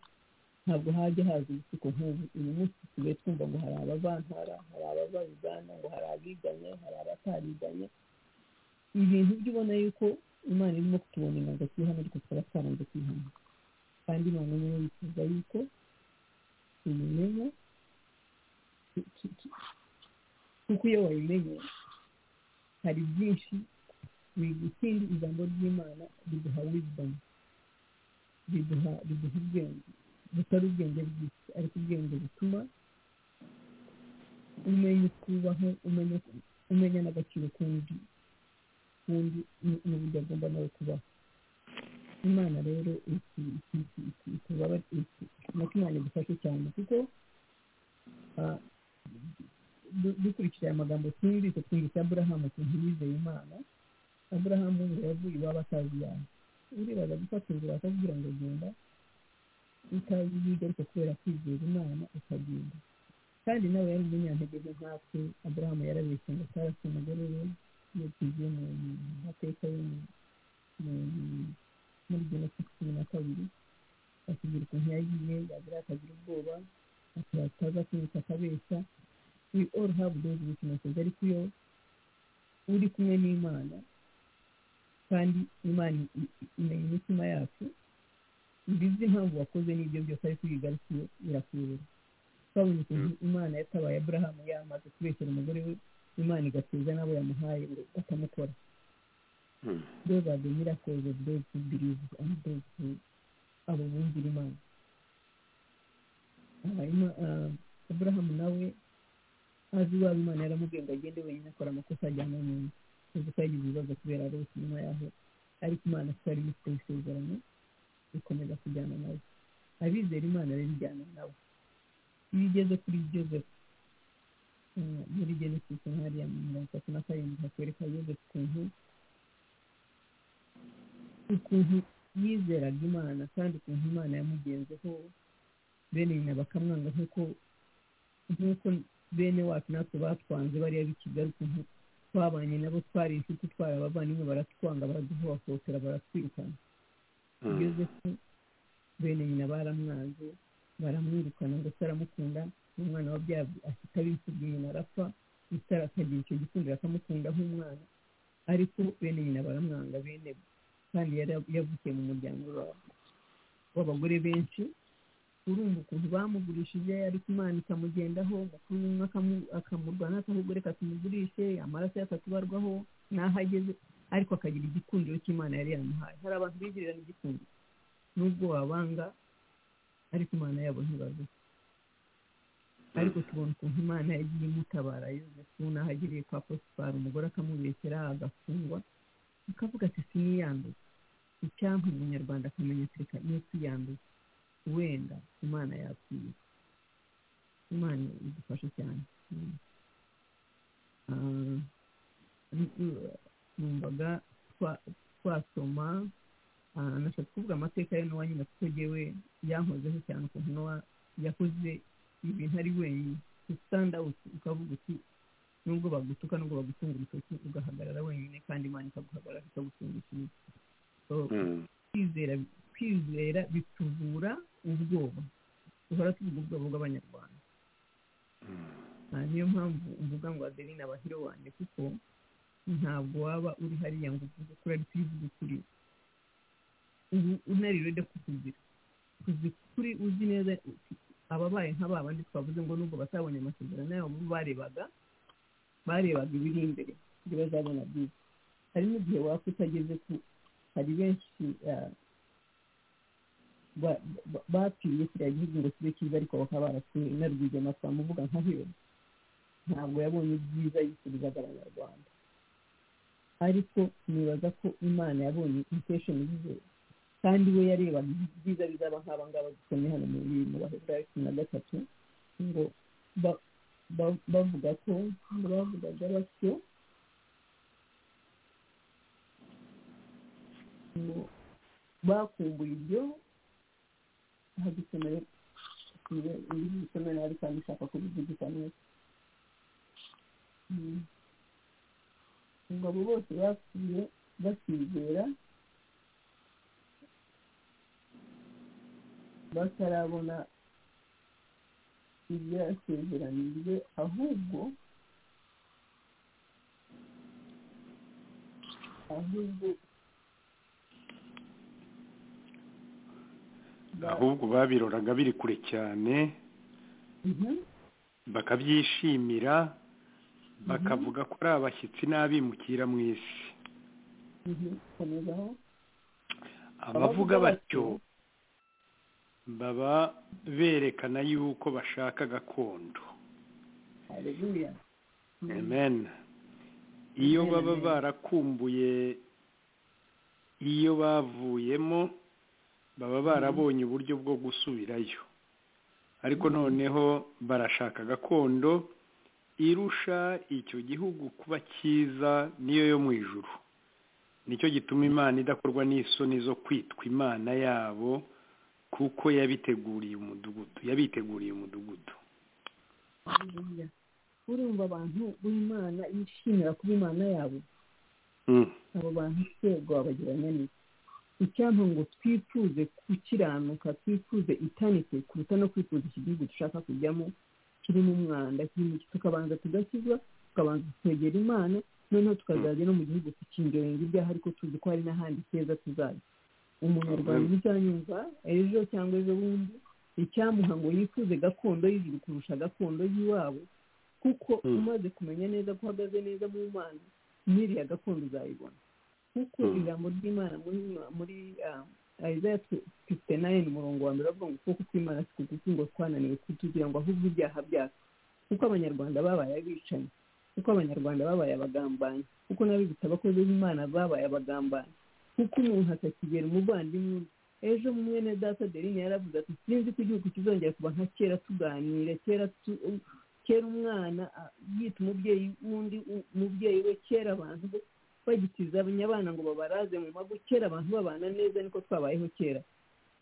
ntabwo hajya haza ibisuko nk'ubu uyu munsi dusigaye twumva ngo hari abavantara hari abava uganda ngo hari abiganye hari abatariganye ibintu byo ubona yuko imana irimo kutubona inanga twihana ariko tukaba twaranze kwihana kandi imana niyo yifuza yuko tuyimenya tu- tu- tu- kuko iyo wayimenye hari byinshi ikindi ijambo ry'imana riduha wizidamu riduha riduha ubwenge butari ubwenge bw'isi ariko ubwenge butuma umenya uko ubaho umenya umenya n'agaciro k'undi n'ubundi n'uburyo agomba nawe kubaho imana rero nako imana idufashe cyane kuko ah, du- dukurikije aya magambo twumvise twumvise aburahamu ukuntu yizeye imana aburahamu ngo yavuye iwabo atazi iyawe uribaza gufata inzira akakubwira ngo genda utazi ibyo ariko kubera kwizera imana ukagenda kandi nawe yari umunyantege nke nkatwe aburahamu yarabeshye ngo tarasi umugore we iyo tugiye mu mu mateka yo mu- mu- muri jenoside cumi na kabiri atubwira ukuntu yagiye yagira akagira ubwoba ati ataza kwibuka akabeshya we all have those weaknesses ariko iyo uri kumwe n'imana kandi imana i- i- imenya imitima yacu ibizi impamvu wakoze n'ibyo byose ariko iyo igarukiye birakuyobora twabonye ukuntu imana yatabaye aburahamu yamaze kubeshyera umugore we imana igatuza n'abo yamuhaye ngo batamukora those are the miracles of those who believe and those who abo bumvira imana Ah, Ima- ah, aburahamu nawe azi iwabo imana yaramubwiye ngo agende wenyine akora amakosa ajyana n'undi tuzi ko yagize ibibazo kubera rose nyuma yaho ariko imana twari imufite isezerano ikomeza kujyana nawe abizera imana rero ijyana nawe iyo ugeze kuri joseph ah, muri genesis hariya mu mirongo itatu na karindwi hakwereka joseph ukuntu ukuntu yizeraga imana kandi ukuntu imana yamugenzeho bene nyina bakamwanga nk'uko nk'uko bene wacu natwe batwanze bariya b'i kigali ukuntu twabanye nabo twari inshuti twari abavandimwe baratwanga baraduhohotera baratwirukana yozefu bene nyina baramwanze baramwirukana ngo se aramukunda umwana wabyaye ahita abikubye nyina arapfa utari akagira icyo gikundiro akamukunda nk'umwana ariko bene nyina baramwanga bene kandi yari yavukiye mu muryango wa- w'abagore benshi urumva ukuntu bamugurishije ariko imana ikamugendaho umukuru w'umwe akamu- akamurwanya akavuga reka tumugurishe amaraso ye akatubarwaho n'aho ageze ariko akagira igikundiro cy'imana yari yaramuhaye hari abantu bigirirana igikundiro n'ubwo wabanga ariko imana yabo ntibavuga ariko tubona ukuntu imana yagiye imutabara yozefu n'aho agiriye kwa posipara umugore akamubeshyera agafungwa akavuga ati siniyanduye icyampa umunyarwanda akamenya ati reka niyo tuyanduye wenda imana yakwiye imana idufashe cyane Mm. Ah, n- numvaga twa- twasoma ah, nashaka kuvuga amateka ye n'uwa nyina kuko jyewe yankozeho cyane ukuntu n'uwa yakoze ibintu ari wenyine usitanda ukavuga uti nubwo bagutuka nubwo bagutunga urutoki ugahagarara wenyine kandi imana ikaguhagarara ikagutunga ikintu kwizera kwizera bituvura ubwoba duhora tuvuga ubwoba bw'abanyarwanda Ah, niyo mpamvu mvuga ngo adeline abahiro wanjye kuko ntabwo waba uri hariya ngo uvuge kuri ariko iyo uvuze ukuri ubu unarirede kukugira kuzi kuri uzi neza uti- ababaye nk'aba bandi twavuze ngo nubwo batabonye amasezerano yabo bo barebaga barebaga ibiri imbere ibyo bazabona byiza hari n'igihe wapfa utageze ku hari benshi ah, ba- ba- bapfiriye kiriya gihugu ngo kibe cyiza ariko bakaba barapfuye narwigema twamuvuga nka hero ntabwo yabonye ibyiza yifurizaga abanyarwanda ariko nibaza ko imana yabonye intesheni ze kandi we yarebaga ibyiza bizaba nk'aba ngaba dusomye hano muri mu baheburayo cumi na gatatu ngo ba- ba- bavuga ko bavugaga batyo ngo bakumbuye ibyo aha dusomeye indi dusomeye nabi kandi ishaka kubivugisha neza Mm. ngo abo bose bapfuye bakizera batarabona ibyasezeranijwe ahubwo ahubwo ahubwo babiroraga biri kure cyane Mhm. bakabyishimira bakavuga ko ari abashyitsi n'abimukira mu isi Mhm. komezaho abavuga batyo baba berekana yuko bashaka gakondo haleluya amen iyo Amen, baba amen. barakumbuye iyo bavuyemo baba barabonye uburyo bwo gusubirayo ariko noneho barashaka gakondo irusha icyo gihugu kuba cyiza niyo yo mu ijuru nicyo gituma imana idakorwa n'isoni zo kwitwa imana yabo kuko yabiteguriye umudugudu yabiteguriye umudugudu haleluya urumva abantu b'imana bishimira kuba imana yabo Mm. abo bantu rwego babagiranya neza icyampa ngo twifuze gukiranuka twifuze itanite kuruta no kwifuza iki gihugu dushaka kujyamo kirimo umwanda kirimo iki tukabanza tugakizwa tukabanza twegera imana noneho tukazajya no mu gihugu tukingenga ibyaha ariko tuzi ko hari n'ahandi keza tuzajya umunyarwanda uzanyumva ejo cyangwa ejo bundi icyamuha ngo yifuze gakondo y'ijuru kurusha gakondo y'iwabo kuko Mm. umaze kumenya neza ko uhagaze neza mu mana n'iriya gakondo uzayibona kuko Mm. ijambo ry'imana muri muri isaya fifite nayini umurongo wa mbere bavuga ngo ukuboko kw'imana si kugufi ngo twananiwe kutugira ngo ahubwo ibyaha byacu kuko abanyarwanda babaye abicanyi kuko abanyarwanda babaye abagambanyi kuko n'abibutsa abakozi b'imana babaye abagambanyi kuko umuntu atakigera umuvandimwe undi ejo mwene data adeline yaravuze ati sinzi ko igihugu kizongera kuba nka kera tuganira kera tu- kera umwana ah, yita umubyeyi w'undi u- umubyeyi we kera abantu be bagitiza abana ngo babaraze mu mago kera abantu babana neza niko twabayeho kera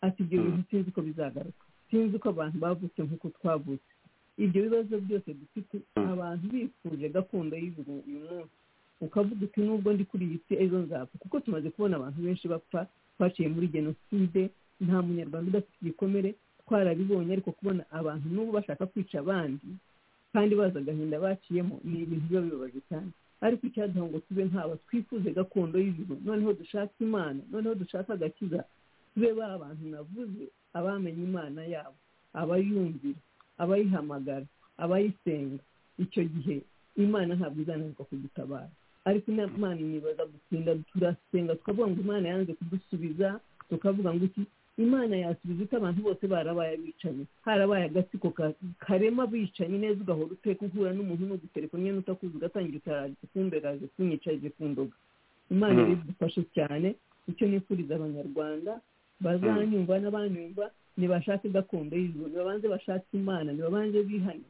ati ibyo bintu sinzi ko bizagaruka sinzi ko abantu bavutse nk'uko twavutse ibyo bibazo byose dufite abantu bifuje gakondo y'ijuru uyu munsi ukavuga uti nubwo ndi kuri iyi si ejo nzapfa kuko tumaze kubona abantu benshi bapfa twaciye muri jenoside nta munyarwanda udafite igikomere twarabibonye ariko kubona abantu n'ubu bashaka kwica abandi kandi bazi agahinda baciyemo ni ibintu biba bibabaje cyane ariko icyaduha ngo tube nkaba twifuze gakondo y'ijuru noneho dushake imana noneho dushake agakiza tube ba bantu navuze abamenye imana yabo abayumvira abayihamagara abayisenga icyo gihe imana ntabwo izananirwa kudutabara ariko imana nibaza gutinda turasenga tukavuga ngo imana yanze kudusubiza tukavuga ngo iki imana yasubiza ite abantu bose barabaye abicanyi harabaye agatsiko ka- karema abicanyi neza ugahora uteka uhura n'umuntu n'ugutelefoni n'utakuzi ugatangira utaraje kumberaje kunyicaje ku ndoga imana Mm. idufashe cyane icyo nifuriza abanyarwanda bazanyumva n'abanyumva nibashake gakondo y'ijuru nibabanze bashake imana nibabanze bihane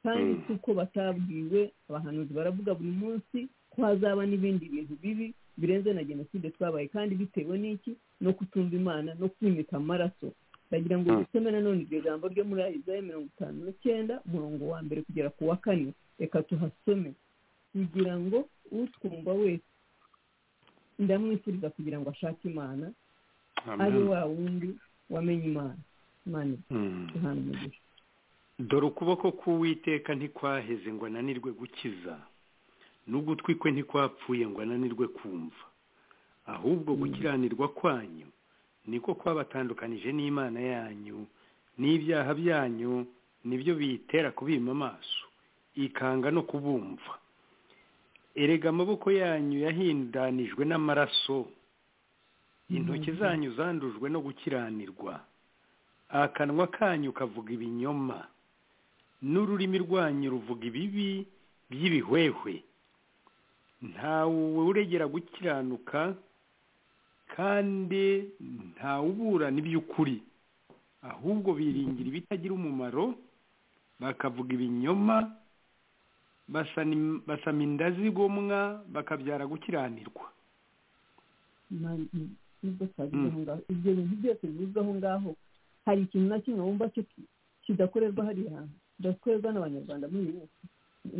kandi Mm. kuko batabwiwe abahanuzi baravuga buri munsi ko hazaba n'ibindi bintu bibi birenze na jenoside twabaye kandi bitewe n'iki no kutumva imana no kwimika amaraso ndagira ngo Mm. dusome nanone iryo jambo ryo muri isaya mirongo itanu n'icyenda umurongo wa mbere kugera ku wa kane reka tuhasome kugira ngo utwumva wese ndamwifuriza kugira ngo ashake imana ari Amen. wa wundi wamenye imana imana Mm. duhana umugisha dore ukuboko k'uwiteka ntikwaheze ngo ananirwe gukiza n'ugutwi kwe ntikwapfuye ngo ananirwe kumva ahubwo gukiranirwa kwanyu niko kwabatandukanije n'imana yanyu n'ibyaha byanyu nibyo biyitera kubima amaso ikanga no kubumva erega amaboko yanyu yahindanijwe n'amaraso intoki zanyu zandujwe no gukiranirwa akanwa kanyu kavuga ibinyoma n'ururimi rwanyu ruvuga ibibi by'ibihwehwe ntawe uregera gukiranuka kandi ntawuburana iby'ukuri ahubwo biringira ibitagira umumaro bakavuga ibinyoma basana- basama inda zigomwa bakabyara gukiranirwa Imana- mm, nubwo twagize aho ngaho ibyo bintu byose bivuzwe aho ngaho hari ikintu na kimwe wumva cyo ki- kidakorerwa hariya hantu kidakorerwa n'abanyarwanda muri iyi minsi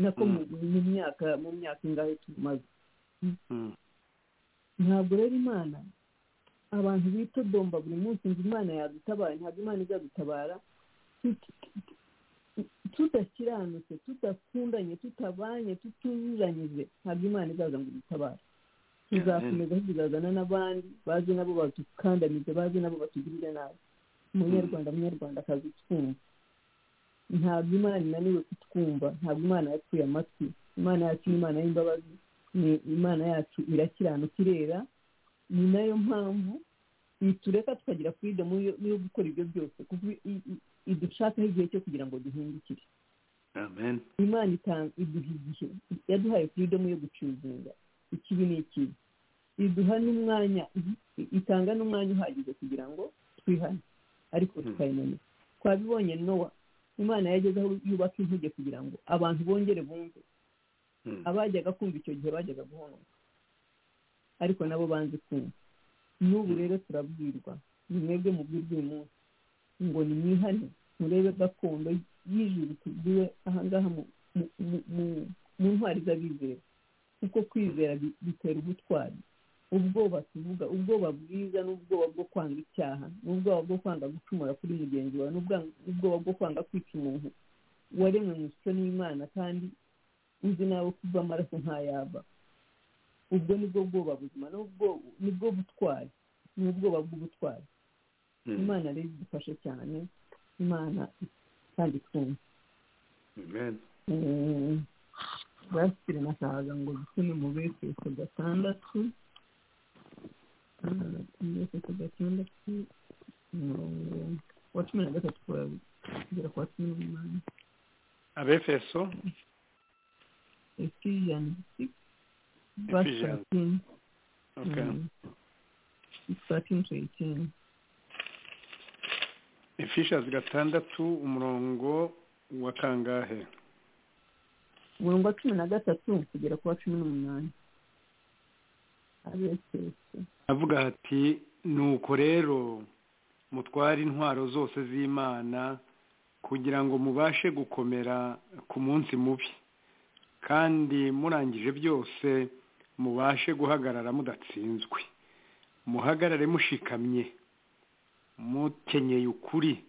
nako mu- mu myaka mu myaka ingahe tumaze Mm. ntabwo rero imana abantu bitodomba buri munsi ngo imana yadutabara ntabwo imana izadutabara tut- tudakiranutse tudakundanye tutabanye tutunyuranyije ntabwo imana izaza ngo idutabare tuzakomeza tuzazana n'abandi bazi nabo badukandamize bazi nabo batugirire nabi umunyarwanda munyarwandakazi twumva ntabwo imana inaniwe kutwumva ntabwo imana yatuye amatwi imana yacu ni imana y'imbabazi ni imana yacu irakiranuka irera ni nayo mpamvu itureka tukagira freedom yo yo gukora ibyo byose kuko i- i- idushakaho igihe cyo kugira ngo duhindukire amen imana itanga iduha igihe yaduhaye freedom yo gucuruzinga ikibi ni ikibi iduha n'umwanya itanga n'umwanya uhagije kugira ngo twihane ariko Mhm. tukayimanika twabibonye nowa imana yageze aho yubaka inkuge kugira ngo abantu bongere bumve Mm. abajyaga kumva icyo gihe bajyaga guhonoka ariko nabo banze kumva n'ubu rero turabwirwa ni mwebwe mubwirwa uyu munsi ngo nimwihane murebe gakondo y'ijuru tugiwe ahangaha mu- mu- mu- mu- mu ntwari z'abizera kuko kwizera bi- bitera ubutwari ubwoba tuvuga ubwoba bwiza n'ubwoba bwo kwanga icyaha n'ubwoba bwo kwanga gucumura kuri mugenzi wawe n'ubwa- n'ubwoba bwo kwanga kwica umuntu waremwe mu ishusho n'imana kandi uzi nawe ko uva amaraso ntayava ubwo nibwo bwoba buzima nubwo nibwo butwari ni ubwoba bw'ubutwari Mm. imana rero idufashe cyane imana kandi twumva amen Eh, basire nashakaga ngo dusome mu befeso gatandatu Ah, efeso gatandatu umurongo wa cumi na gatatu kwa- kugera kwa cumi n'umunani abefeso ephesians six verse Ephesians. 13. okay Mm. It's 13 to 18. efishers gatandatu umurongo wa kangahe umurongo wa cumi na gatatu kugera ku wa cumi n'umunani abefeso avuga ati nuko rero mutware intwaro zose z'imana kugira ngo mubashe gukomera ku munsi mubi kandi murangije byose mubashe guhagarara mudatsinzwe muhagarare mushikamye mukenyeye ukuri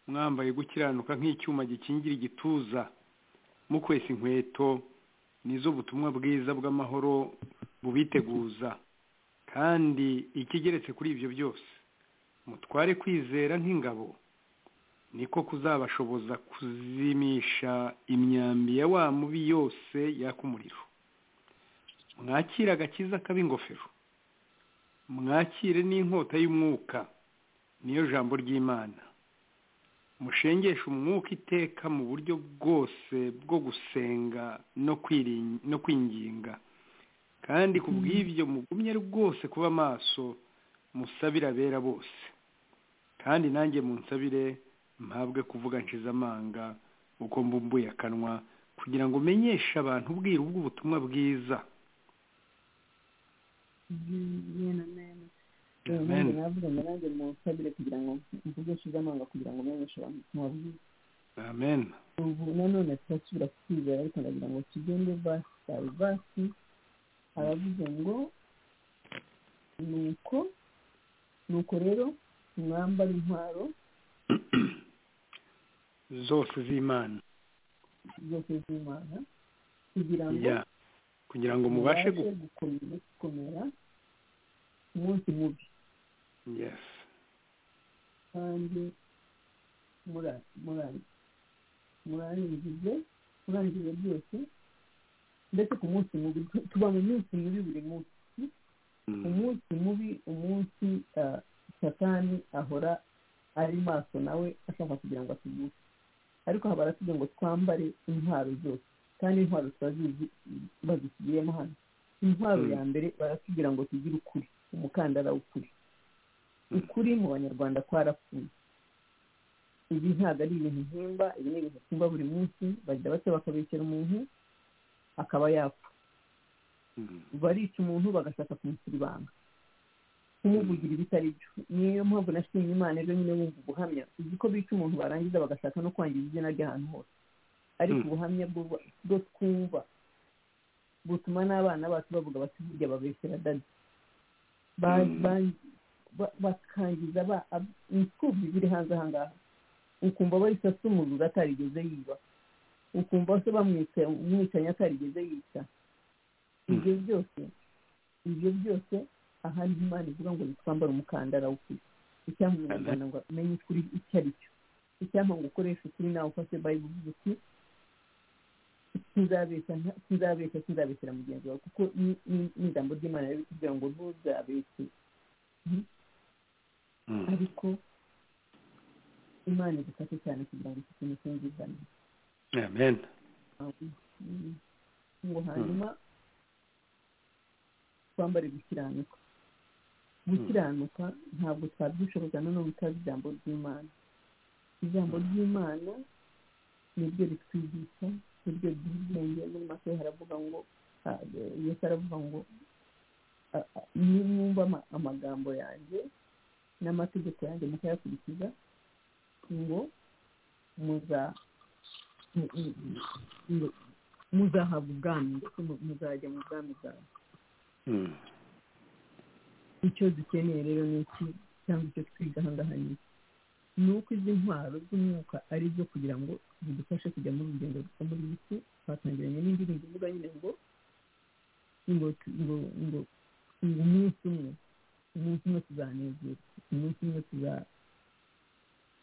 mwambaye gukiranuka nk'icyuma gikingira igituza mukwese inkweto nizo butumwa bwiza bw'amahoro bubiteguza kandi ikigeretse kuri ibyo byose mutware kwizera nk'ingabo niko kuzabashoboza kuzimisha imyambi ya wa mubi yose yaka umuriro mwakire agakiza k'ab'ingofero mwakire n'inkota y'umwuka niyo jambo ry'imana mushengeshe umwuka iteka mu buryo bwose bwo gusenga no kwinginga kandi ku bw'ibyo mugumye rwose kuba maso musabire abera bose kandi nanjye munsabire mpabwe kuvuga nshize amanga uko mbumbuye akanwa kugira ngo umenyeshe abantu ubwiru bw'ubutumwa bwiza Amen. nabwira nanjye musabire kugira ngo mvuge nshize amanga kugira ngo menyeshe abantu ubutumwa bwiza amen ubu nanone turasubira kwizera ariko ndagira ngo tugende basi bayi basi aravuze ngo nuko nuko rero mwambara intwaro zose z'imana zose z'imana kugira ngo Ya. kugira ngo mubashe gu- mubashe gukomera gukomera umunsi mubi yes kandi mura- mura- murangize murangize byose ndetse ku munsi mubi tu- tuba mu minsi mibi buri munsi Mm. umunsi mubi umunsi ah, satani ahora ari maso nawe ashaka kugira ngo atuguhe ariko haba aratubwira ngo twambare intwaro zose kandi intwaro turazizi bazisubiyemo hano intwaro Mm. ya mbere baratubwira ngo tugire ukuri umukandara w'ukuri Mm. ukuri mu banyarwanda kwarapfuye ibi ntabwo ari ibintu mpimba ibi ni ibintu mpimba buri munsi bagira bake bakabeshyera umuntu akaba yapfa Mm. barica umuntu bagashaka kumushyira ibanga kumuvugira ibitari byo niyo mpamvu nashimye imana ejo nyine wumva ubuhamya uzi ko bica umuntu barangiza bagashaka no kwangiza izina ry'ahantu hose ariko Mm. ubuhamya bwo- bwo twumva butuma n'abana bacu bavuga bati burya babeshyera dadi Ba- Mm. ba- ba- bakangiza ba- ab- imfubyi ziri hanze ahangaha ukumva bayisasa umuriro atarigeze yiba ukumva se bamwica umwicanyi atarigeze yica ibyo byose ibyo byose ahari imana ivuga ngo twambare umukandara w'ukuri icyampa umunyarwanda ngo amenye ukuri icyo ari cyo icyampa ngo ukoreshe ukuri nawe ufashe bayibuli uvuga uti sinzabeshya nta- sinzabeshya sinzabeshyera mugenzi wawe kuko ni- ni ni ijambo ry'imana riri kutubwira ngo ntuzabeshye Mm. ariko imana igufashe cyane kugira ngo iki kintu cyumvikane amen Mm. ngo hanyuma twambare gukiranuka gukiranuka ntabwo twabyishoboza nanone utazi ijambo ry'imana ijambo ry'imana niryo ritwigisha niryo riduha ubwenge muri make haravuga ngo ah, yesu aravuga ngo ah, ah, nimwumva ama- amagambo yanjye n'amategeko yanjye mukayakurikiza ngo muza mu- mu- mu- muzahabwa ubwami ndetse mu- muzajya mu bwami bwawe Mm. icyo dukeneye rero ni iki cyangwa icyo twiga ahangaha ni iki ni uko izi ntwaro z'umwuka ari zo kugira ngo zidufashe kujya muri urugendo rwo muri iyi si twatangiranye n'indirimbo ivuga nyine ngo ngo ngo ngo ngo umunsi umwe umunsi umwe tuzanezerwa umunsi umwe tuza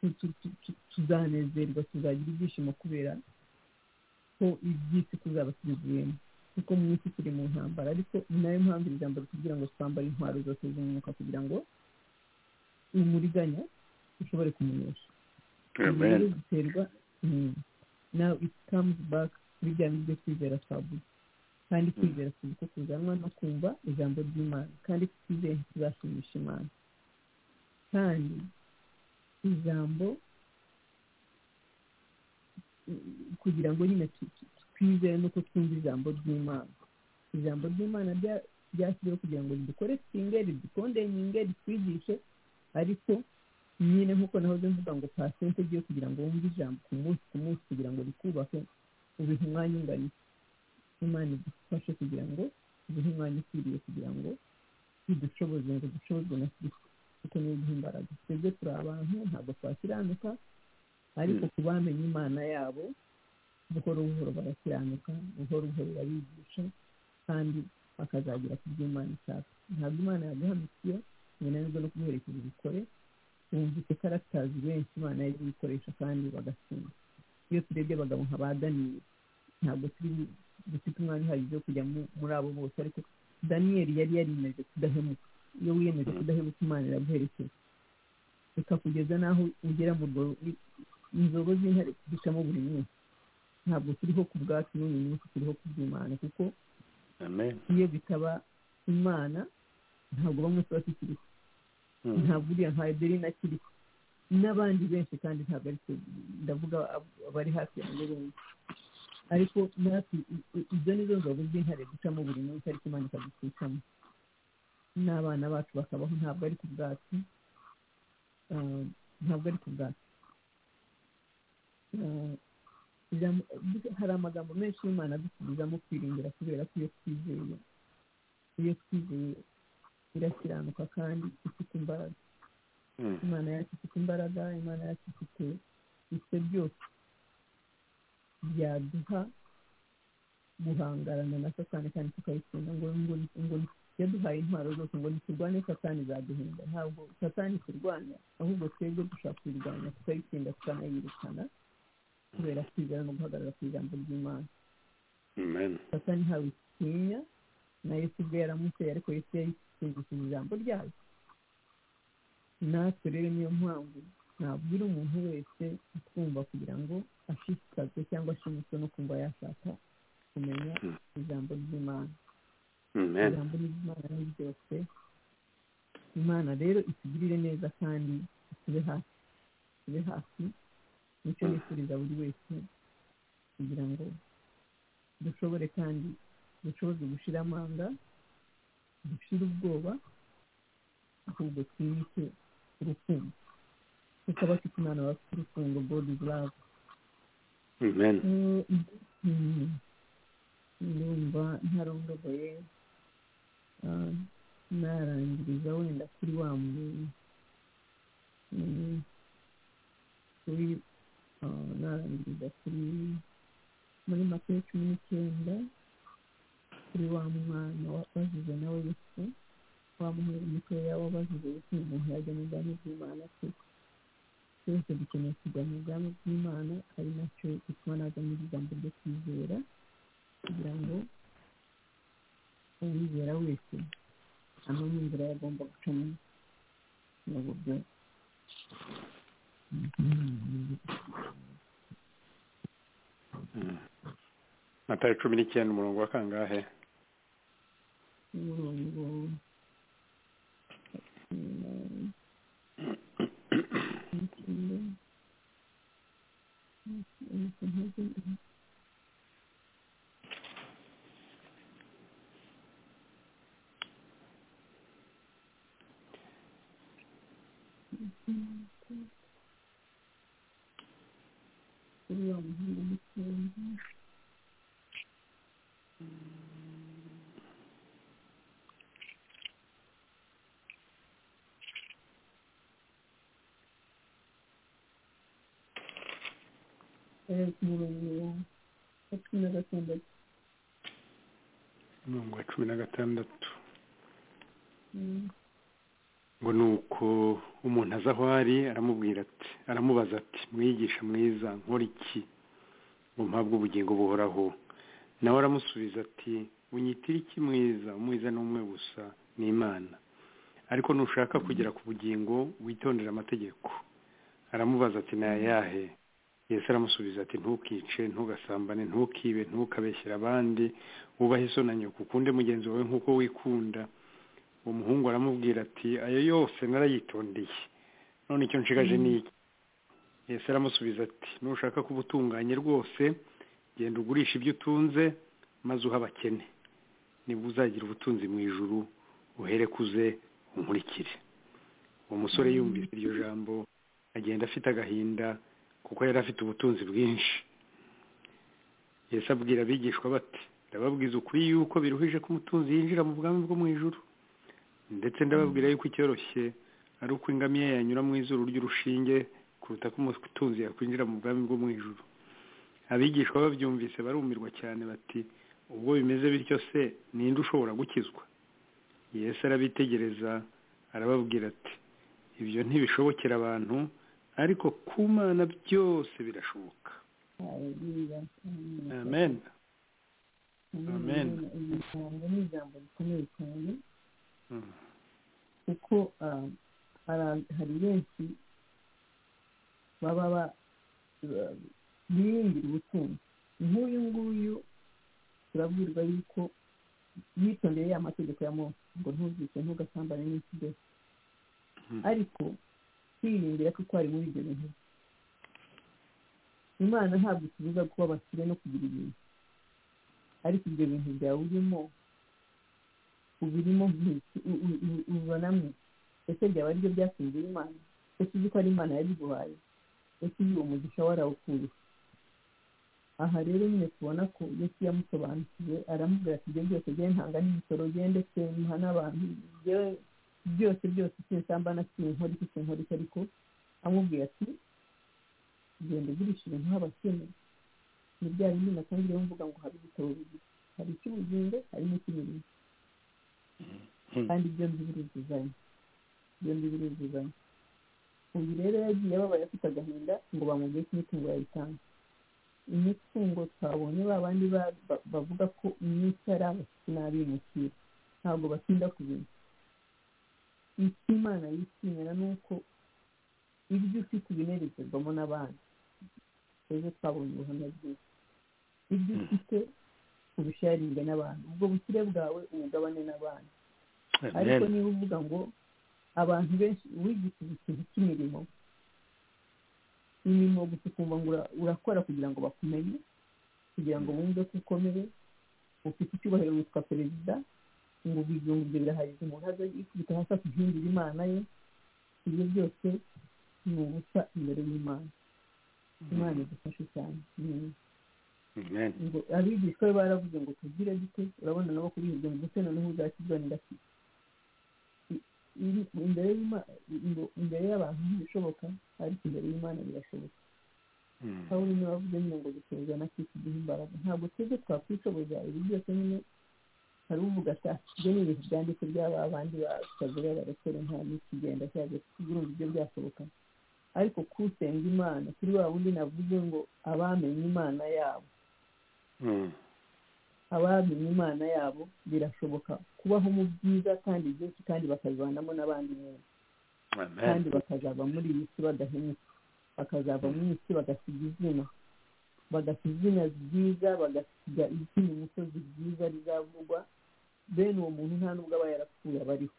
tu- tu- tu- tu- tuzanezerwa tuzagira ibyishimo kubera ko iby'isi tuzaba tubivuyemo kuko mu isi turi mu ntambara ariko ni nayo mpamvu iri jambo ritubwira ngo twambare intwaro zose z'umwuka kugira ngo umuriganya ushobore kumenyesha Ibi amen rero biterwa now it comes back kuri bya bindi byo kwizera twavuze kandi kwizera kuza uko kuzanwa no kumva ijambo ry'imana kandi twizeye ntituzashimisha imana kandi ijambo kugira ngo nyine tu- tu- twizere nuko twumva ijambo ry'imana ijambo ry'imana rya- ryashyiriweho kugira ngo ridukoreshinge ridukondenyinge ritwigishe ariko nyine nk'uko nahoze mvuga ngo pasente igiye kugira ngo wumve ijambo ku munsi ku munsi kugira ngo rikubake ubihe umwanya ungana iki? imana idufashe kugira ngo ubihe umwanya ukwiriye kugira ngo ridushoboze ngo dushobozwe na kristo kuko niyo duha imbaraga twebwe turi abantu ntabwo twakiranuka ariko ku bamenye imana yabo buhoro buhoro barakiranuka buhoro buhoro babigisha kandi bakazagera ku byo imana ishaka ntabwo imana yaguhanikiye binanirwa no kumuherekeza ubikore bumvise karatazi benshi imana yaje ibikoresha kandi bagasoma iyo turebye abagabo nka ba daniyeli ntabwo turi dufite umwanya uhagije wo kujya mu- muri abo bose ariko daniyeli yari yariyemeje kudahemuka iyo wiyemeje kudahemuka imana iraguherekeza bikakugeza n'aho ugera mu rwo- inzogo z'intare ducamo buri munsi ntabwo turiho ku bwacu n'uyu munsi turiho ku bw'imana kuko amen iyo bitaba imana ntabwo bamwe tuba tukiriho Mm. ntabwo uriya nka adeline akiriho n'abandi benshi kandi ntabwo ari twe ndavuga ab- abari hafi yanjye benshi ariko natwe i- i- izo ni zo nzoga z'intare ducamo buri munsi ariko imana ikadutwikamo n'abana bacu bakabaho ntabwo ari ku bwacu Ah, ntabwo ari ku bwacu Ah, ijambo- hari amagambo menshi y'imana adusubizamo kwiringira kubera ko iyo twizeye iyo twizeye irakiranuka kandi ifite imbaraga Mm. imana yacu ifite imbaraga imana yacu ifite ibyo byose byaduha guhangarana na satani kandi tukayitsinda ngo ngo ngo yaduhaye intwaro zose ngo ntiturwane satani zaduhinda ntabwo satani turwanya ahubwo twebwe dushaka kuyirwanya tukayitsinda tukanayirukana kubera kwizera no guhagarara ku ijambo ry'imana amen satani ntawe utinya na yesu ubwe yaramuteye ariko yesu yayisuzuguje ijambo ryayo natwe rero niyo mpamvu nabwira umuntu wese utwumva kugira ngo ashishikazwe cyangwa ashimiswe no kumva yashaka kumenya Mm. ijambo ry'imana amen ijambo ry'imana ni ryose imana rero itugirire neza kandi itube hafi itube hafi nicyo nifuriza buri wese kugira ngo dushobore kandi dushoboze gushira amanga dushire ubwoba ahubwo twimike urukundo kuko abafite imana baba bafite urukundo god is love amen Mm, ndumva ntarondogoye Ah, narangiriza wenda kuri wa muntu Mm, kuri ah, narangiriza kuri muri makeya cumi n'icyenda kuri wa mwana wabazize nawe yesu wa muhungu mutoya wabazize yesu ni umuntu yajya mu bwami bw'imana kwe twese dukeneye kujya mu bwami bw'imana ari nacyo bituma naza muri iri jambo ryo kwizera kugira ngo uwizera wese amenye inzira yagomba gucamo mu buryo Mm. matayo cumi n'icyenda umurongo wa kangahe umurongo mm, icyenda. kuri wa muhungu mutoya eh, ku murongo wa cumi na gatandatu umurongo wa cumi na gatandatu Mm, ngo ni uko umuntu aza aho ari aramubwira ati aramubaza ati mwigisha mwiza nkora iki ngo mpabwe ubugingo buhoraho nawe aramusubiza ati unyitire iki mwiza umwiza ni umwe gusa ni imana ariko nushaka kugera ku bugingo witondere amategeko aramubaza ati ni ayahe yesu aramusubiza ati ntukice ntugasambane ntukibe ntukabeshyere abandi wubahe iso na nyoko ukunde mugenzi wawe nk'uko wikunda uwo muhungu aramubwira ati ayo yose narayitondeye none icyo nshigaje ni iki yesu aramusubiza ati nushaka kuba utunganye rwose genda ugurisha ibyo utunze maze uhe abakene nibwo uzagira ubutunzi mu ijuru uhere kuze unkurikire uwo musore yumvise iryo jambo agenda afite agahinda kuko yari afite ubutunzi bwinshi yesu abwira abigishwa bati ndababwiza ukuri yuko biruhije ko umutunzi yinjira mu bwami bwo mu ijuru ndetse ndababwira yuko icyoroshye ari uko ingamiya yanyura mu izuru ry'urushinge kuruta ko umutunzi yakwinjira mu bwami bwo mu ijuru abigishwa babyumvise barumirwa cyane bati ubwo bimeze bityo se ninde ushobora gukizwa yesu arabitegereza arababwira ati ibyo ntibishobokera abantu ariko ku mana byose birashoboka haleluya amen Amen. iyi ijambo ni ijambo rikomeye cyane Mm. kuko ah, hari hari benshi baba ba- ba- biringira ubutunzi nk'uyu nguyu turabwirwa yuko yitondeye ya mategeko ya mose ngo ntuzice ntugasambane n'ikidesi Mm. ariko kwiringira kuko ari muri ibyo bintu imana ntabwo itubuza kuba abakire no kugira ibintu ariko ibyo bintu byawe urimo ubirimo nk'iki u- u- u- ubibonamo ese byaba ari byo byatungira imana ese uzi ko ari imana yabiguhaye ese uyu uwo mugisha warawukuriye aha rero nyine tubona ko yesu yamusobanukiwe aramubwira ati ibyo byose jyewe ntanga n'imisoro jyewe ndetse muha n'abantu jyewe byose byose sinsamba na sinkora iki sinkora iki ariko amubwira ati genda ugurisha ibintu h'abakene ni bya bindi natangiyeho mvuga ngo hari ibitabo bibiri hari icy'ubugingo hari n'icy'imirimo kandi byombi biruzuzanya byombi biruzuzanya uyu rero yagiye ababaye afite agahinda ngo bamubwiye ko imitungo yayitanga imitungo twabonye ba bandi ba- ba- bavuga ko iminsi ari abakiri n'abimukira ntabwo batinda ku bintu icyo imana yishimira ni uko ibyo ufite ubinerekerwamo n'abandi ejo twabonye ubuhamya bwiza ibyo ufite ubisharinge n'abantu ubwo bukire bwawe ubugabane n'abandi ariko amen niba uvuga ngo abantu benshi wigisha ikintu cy'imirimo imirimo gusa ukumva ngo ura- urakora kugira ngo bakumenye kugira ngo bumve ko ukomeye ufite icyubahiro witwa perezida ngo ibyo ngibyo birahagije umuntu aze yikubita hasi akihindura imana ye ibyo byose ni ubusa imbere y'imana imana idufashe cyane Mm. amen ngo abigishwa be baravuze ngo tugire dute urabona nabo kubihirwa ngo ndetse noneho uzakizwa ndaki imbere y'Ima- ngo imbere y'abantu ntibishoboka ariko imbere y'imana birashoboka Mm. pawulo niwe wavuze nyine ngo gusohoza na kristo duha imbaraga ntabwo twebwe twakwishoboza ibi byose nyine hari uvuga ati "Ah, ibyo ni ibintu byanditse by'aba bandi bakagore barakore nta n'ikigenda cyaje kuguruza ibyo byashoboka ariko kusenga imana kuri wa wundi navuze ngo abamenye imana yabo Mm. abamenye imana yabo birashoboka kubaho mu byiza kandi byinshi kandi bakabivanamo n'abandi neza amen kandi bakazava muri iyi si badahemuka bakazava mu isi bagasiga izina bagasiga izina ryiza bagasiga izina umusozi ryiza rizavugwa bene uwo muntu nta nubwo aba yarapfuye aba ariho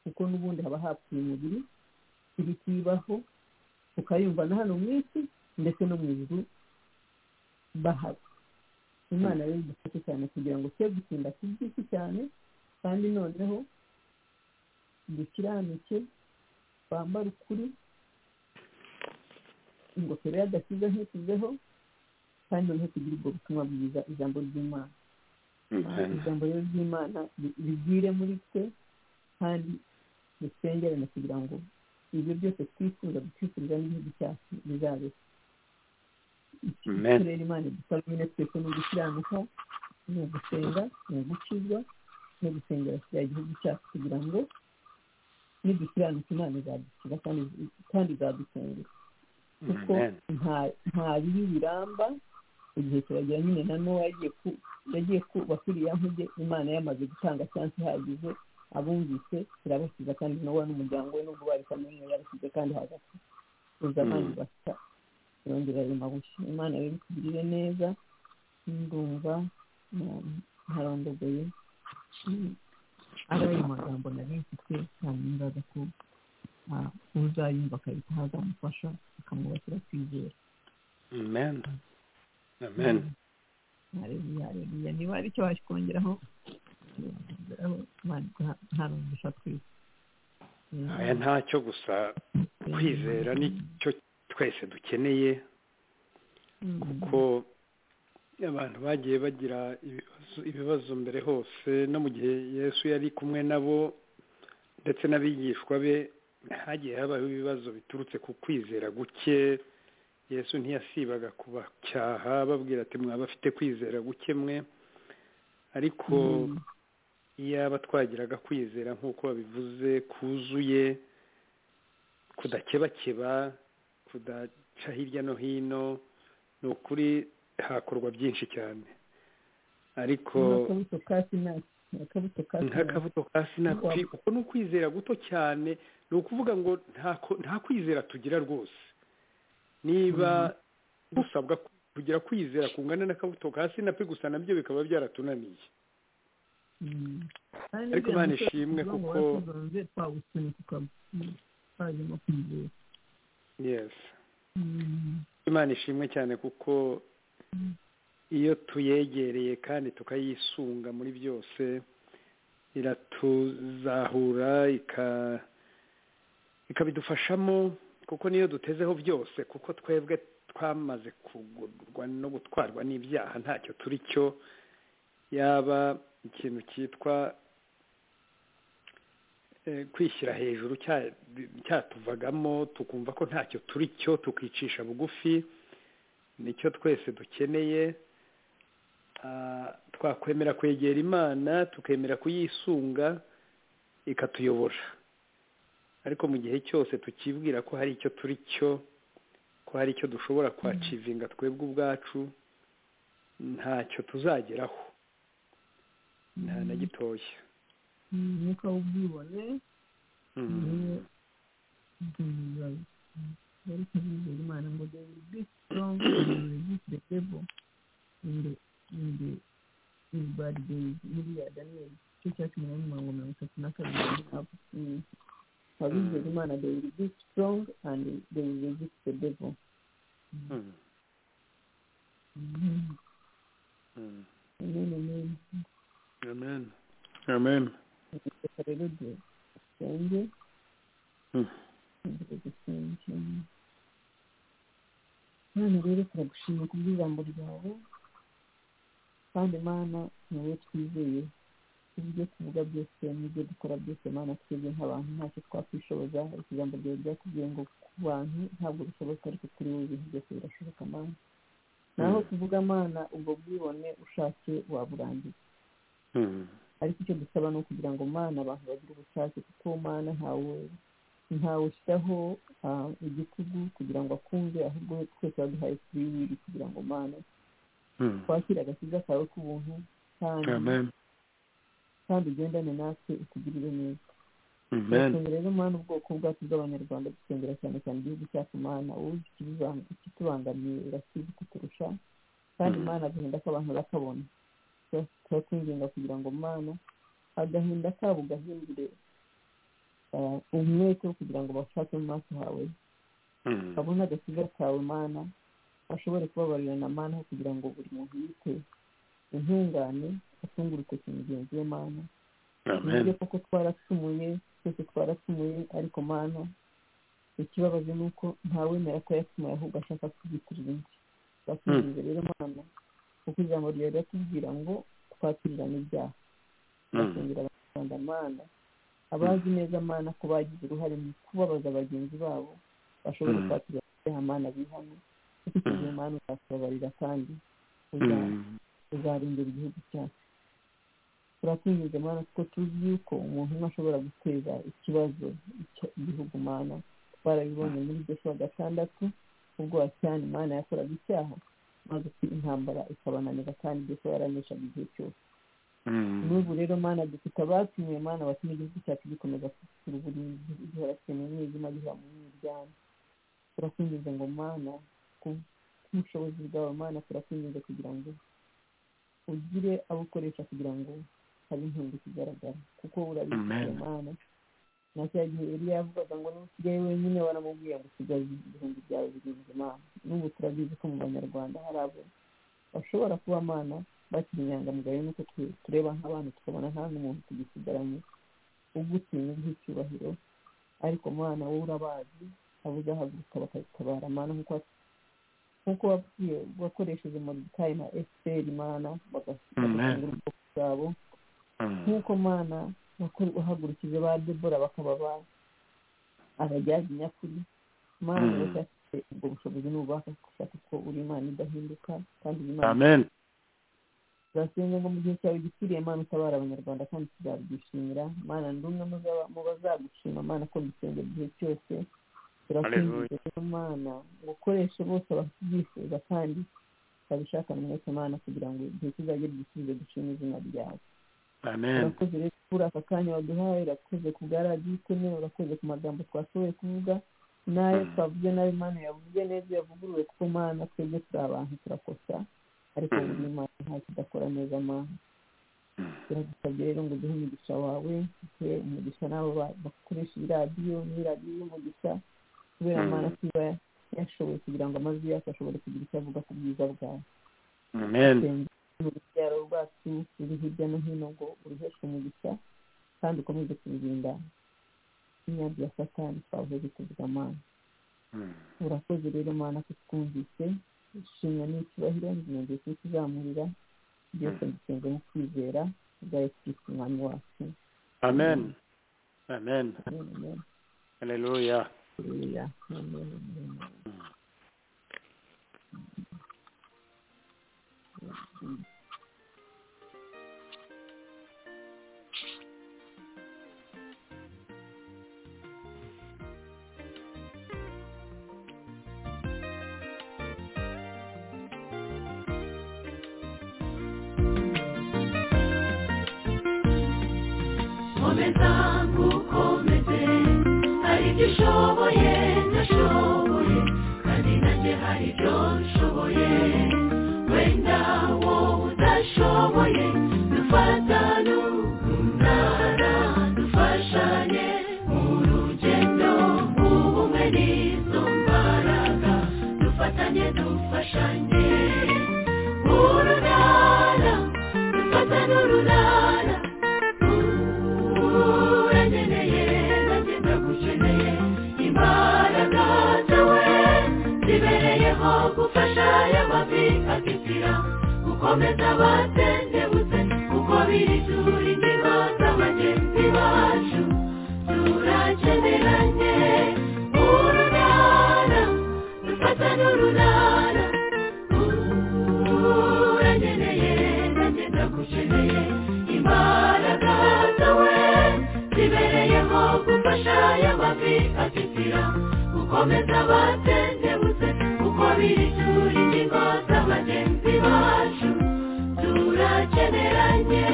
kuko n'ubundi haba hapfuye umubiri ibi kibaho ukayumva na hano mu isi ndetse no mu ijuru bahaba imana rero idufashe cyane kugira ngo twe gutinda ku by'isi cyane kandi noneho dukiranike twambare ukuri ingofero y'agakiza ntituzeho kandi noneho tugire ubwo butumwa bwiza ijambo ry'imana amen ijambo rero ry'imana ri- rigwire muri twe kandi dusengerane kugira ngo ibyo byose twifuza gutwifuriza n'igihugu cyacu bizabe Amen. turere imana idusaba nyine twese ni ugukiranuka ni ugusenga ni ugukizwa ni ugusengera kiriya gihugu cyacu kugira ngo nidukiranuka imana izadukiza kandi kandi izadusengera kuko amen nta- nta bibi biramba igihe kiragera nyine na nowa yagiye ku- yagiye kubaka iriya nkuge imana yamaze gutanga chansi ihagije abumvise irabasiza kandi nowa n'umuryango we nubwo bari kamwe yarasize kandi hagati uza abandi basa irongera irema bushya imana rero itugirire neza ndumva mm, ntarondogoye Mm, ari ayo magambo nari mfite ntanimbaza ko ah, uzayumva akahita hazamufasha akamwubakira kwizera amen amen hareruya hareruya niba hari icyo wakongeraho ntarumvisha twese aya ntacyo gusa kwizera nicyo twese dukeneye kuko abantu bagiye bagira ibibazo, ibibazo mbere hose no mu gihe yesu yari kumwe nabo ndetse n'abigishwa be hagiye habaho ibibazo biturutse ku kwizera guke yesu ntiyasibaga kubacyaha babwira ati mwaba afite kwizera guke mwe ariko iyaba twagiraga kwizera nk'uko babivuze kuzuye kudakebakeba kudaca hirya no hino ni ukuri hakorwa byinshi cyane ariko n'akabuto ka sinasi n'akabuto ka sinasi nk'akabuto ka sinapfi kuko ni ukwizera guto cyane ni ukuvuga ngo nta ko- nta kwizera tugira rwose niba dusabwa ku- kugira kwizera kungana n'akabuto ka sinapfi gusa nabyo bikaba byaratunaniye ariko Imana ishimwe kuko- twawusunika twajyamo kwizera yes Mm. imana ishimwe cyane kuko iyo tuyegereye kandi tukayisunga muri byose iratuzahura ika- ikabidufashamo kuko niyo dutezeho byose kuko twebwe twamaze kugurwa no gutwarwa n'ibyaha ntacyo turi cyo yaba ikintu cyitwa eh, kwishyira hejuru cya- cyatuvagamo tukumva ko ntacyo turi cyo tukicisha bugufi nicyo twese dukeneye Ah, twakwemera kwegera imana tukemera kuyisunga ikatuyobora ariko mu gihe cyose tukibwira ko hari icyo turi cyo ko hari icyo dushobora kwacivinga twebwe ubwacu ntacyo tuzageraho nta na gitoya umwuka w'ubwibone niwe bwizayo bari kuzizera imana ngo they will be strong and they will resist the devil in the in the in bad days buriya daniyeli cyo cya cumi n'imwe mirongo mirongo itatu na kabiri Mm. abizera imana they will be strong and they will resist the devil Mm. Mm. Mm. amen amen amen amen reka rero dusenge Mm. imbere dusenge none rero turagushima ku bw'ijambo ryawe kandi mana ni wowe twizeye ibyo tuvuga byose n'ibyo dukora byose mana twebwe nk'abantu ntacyo twakwishoboza ariko ijambo ryawe ryakubwiye ngo ku bantu ntabwo bishoboka ariko kuri wowe ibintu byose birashoboka mana naho tuvuga mana ubwo bwibone ushatse waburangiza Mm. ariko icyo dusaba ni ukugira ngo mana abantu bagire ubushake kuko mana ntawe ntawe ushyiraho ah, igitugu kugira ngo akunde ahubwo twese waduhaye free will kugira ngo mana Mm. twakire agakiza kawe k'ubuntu kandi amen kandi ugendane natwe utugirire neza amen turasengera rero mana ubwoko bwacu bw'abanyarwanda dusengera cyane cyane igihugu cyacu mana wowe ikibiban- ikitubangamiye urasize kuturusha kandi Mhm. mana agahinda k'abantu bakabona turakwinginga kugira ngo mana agahinda kabo gahindure eh, umwete wo kugira ngo bashake mu maso hawe Mm. babone agakiza kawe mana bashobore kubabarirana mana aho kugira ngo buri muntu yite intungane atunge urutoki mugenzi we mana amen nibyo koko twaracumuye twese twaracumuye ariko mana ikibabaje ni uko ntawemera ko yacumuye ahubwo ashaka kuzitirira undi turakwinginze rero mana kuko ijambo ryawe riratubwira ngo twatirirane ibyaha Mm. basengera abanyarwanda mana abazi neza mana ko bagize uruhare mu kubabaza bagenzi babo bashobora Mm. kwakira ibyaha mana bihane kuko icyo gihe mana uzatubabarira kandi uza- Mm. uzarengera igihugu cyacu turakwinginze mana kuko tuzi yuko umuntu umwe ashobora guteza ikibazo icyo igihugu mana twarabibonye muri joshua gatandatu ubwo wacyane imana yakoraga icyaha maze intambara ikabananira kandi joshua yaraneshaga igihe cyose Mm. n'ubu rero mana dufite abatumiwe mana batuma igihugu cyacu gikomeza kugira uburinzi gihora kiri mu mwijima gihora mu mwiryane turakwinjiza ngo mana ku bushobozi bwawe mana turakwinjiza kugira ngo ugire abo ukoresha kugira ngo habe inkunga ikigaragara kuko urabikora Amen. mana na cya gihe yari yavugaga ngo niba usigaye wenyine waramubwiye ngo usigaye ibihumbi byawe birindwi mana n'ubu turabizi ko mu banyarwanda hari abo bashobora kuba mana bakiri inyangamugayo nuko tu- tureba nk'abantu tukabona nta n'umuntu tugisigaranye ugutinya uguha icyubahiro ariko mana wowe urabazi abo uzahaguruka bakagutabara mana nkuko nkuko wabwiye wakoresheje moridikayi na esiteri mana Amen. bagasanga ubwoko bwabo Mm. nk'uko mana wakore- wahagurukije ba debora bakaba ba abajyaga nyakuri mana Mm. bashaka ubwo bushobozi n'ububasha gushaka ko uri imana idahinduka kandi uri imana amen turasenga ngo mu gihe cyawe gikwiriye mana utabara abanyarwanda kandi tuzabyishimira mana ndi umwe muzaba- mu bazagushima mana ko dusenge igihe cyose turakwinginze rero mana ngo ukoreshe bose bakibyifuza kandi babishakana umwete mana kugira ngo igihe kizajye gisubize dushima izina ryawe amen urakoze rero kuri aka kanya waduhaye urakoze ku bwa radiyo iteme urakoze ku magambo twashoboye kuvuga n'ayo twavuze n'ayo imana yavuze neza yavuguruwe kuko mana twebwe turi abantu turakosa ariko buri imana nta kidakora neza mana biragusabye rero ngo duhe umugisha wawe duhe umugisha n'abo ba- bakoresha iyi radiyo ni radiyo y'umugisha kubera Mm. mana kuba yashoboye kugira ngo amajwi yacu ashobore kugira icyo avuga ku bwiza bwawe amen mu rubyaro rwacu ruri hirya no hino ngo uruheshwe umugisha kandi ukomeze kururinda imyambi ya satani twahuje kuvuga mana Mm. urakoze rero mana ko twumvise ishimwe n'icyubahiro ngiye kuzamurira byose mbisenge mu kwizera ubwayo twita umwami wacu amen amen Amen. haleluya Haleluya. Amen. Amen. komeza ngukomeze hari ibyo ushoboye ndashoboye kandi nanjye hari ibyo nshoboye wenda wowe udashoboye dufatane urunana dufashanye mu rugendo ubumwe n'izo mbaraga dufatanye dufashanye urunana dufatane urunana uranyeneye nanjye ndagukeneye imbaraga zawe zibereyeho gufasha y'amavi agatira gukomeza batendebutse kuko biri turi ingingo z'abagenzi bacu turakeneranye urunana dufata n'urunana uranyeneye nanjye ndagukeneye imbaraga zawe zibereyeho gufasha y'amavi atitira gukomeza batendebutse kuko biri turi ingingo z'abagenzi bacu turakeneranye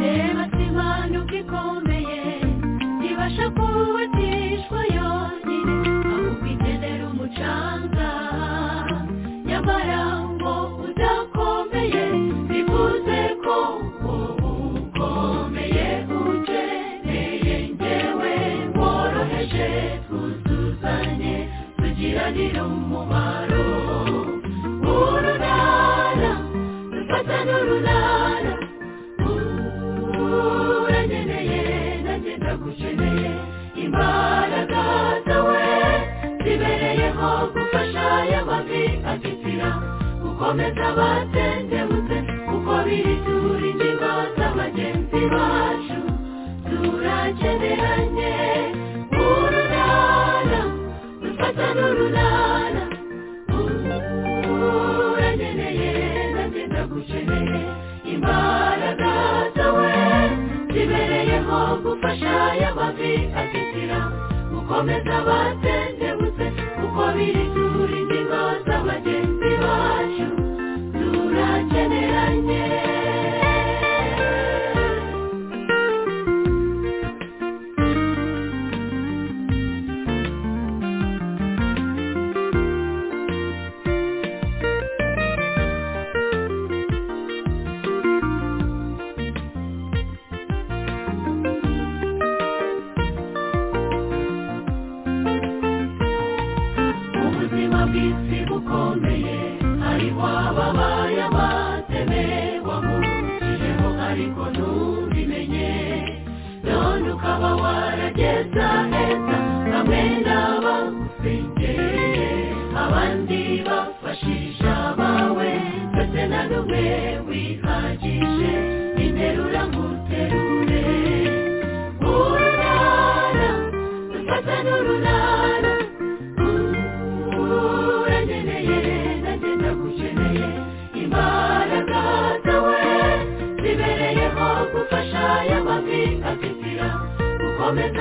reba simana uko ikomeye ibasha kubatishwa yonyine ahubwo ikenera umucanga nyamara ngo udakomeye bivuze ko wowe ukomeye ukeneye ngewe woroheje twuzuzanye tugiranire umumaro urunana dufata n'urunana uranyeneye nanjye ndagukeneye imbaraga zawe zibereyeho gufasha y'amavi atitira gukomeza batendebutse kuko biri turi ingingo z'abagenzi bacu turakeneranye urunana dufata n'urunana uranyeneye nanjye ndagukeneye imbaraga zawe zibereyeho gufasha y'amavi atitira gukomeza batendebutse kuko biri turi ingingo z'abagenzi bacu turakeneranye ubuzima bw'isi bukomeye hariho ababaye amateme wamurukijeho ariko ntubimenye none ukaba warageza heza bamwe n'abagusengereye abandi bafashisha abawe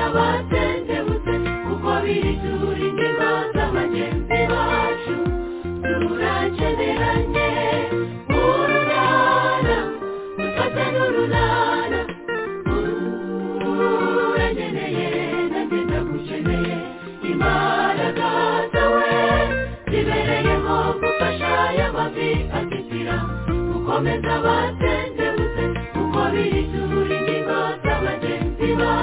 dutendebutse kuko biri turindiba z'abagenzi bacu turakeneranye urunana dufate n'urunana uranyeneye nanjye ndagukeneye imbaraga zawe zibereyeho gufasha y'amavi asitira gukomeza abatendebutse kuko biri turindiba z'abagenzi bacu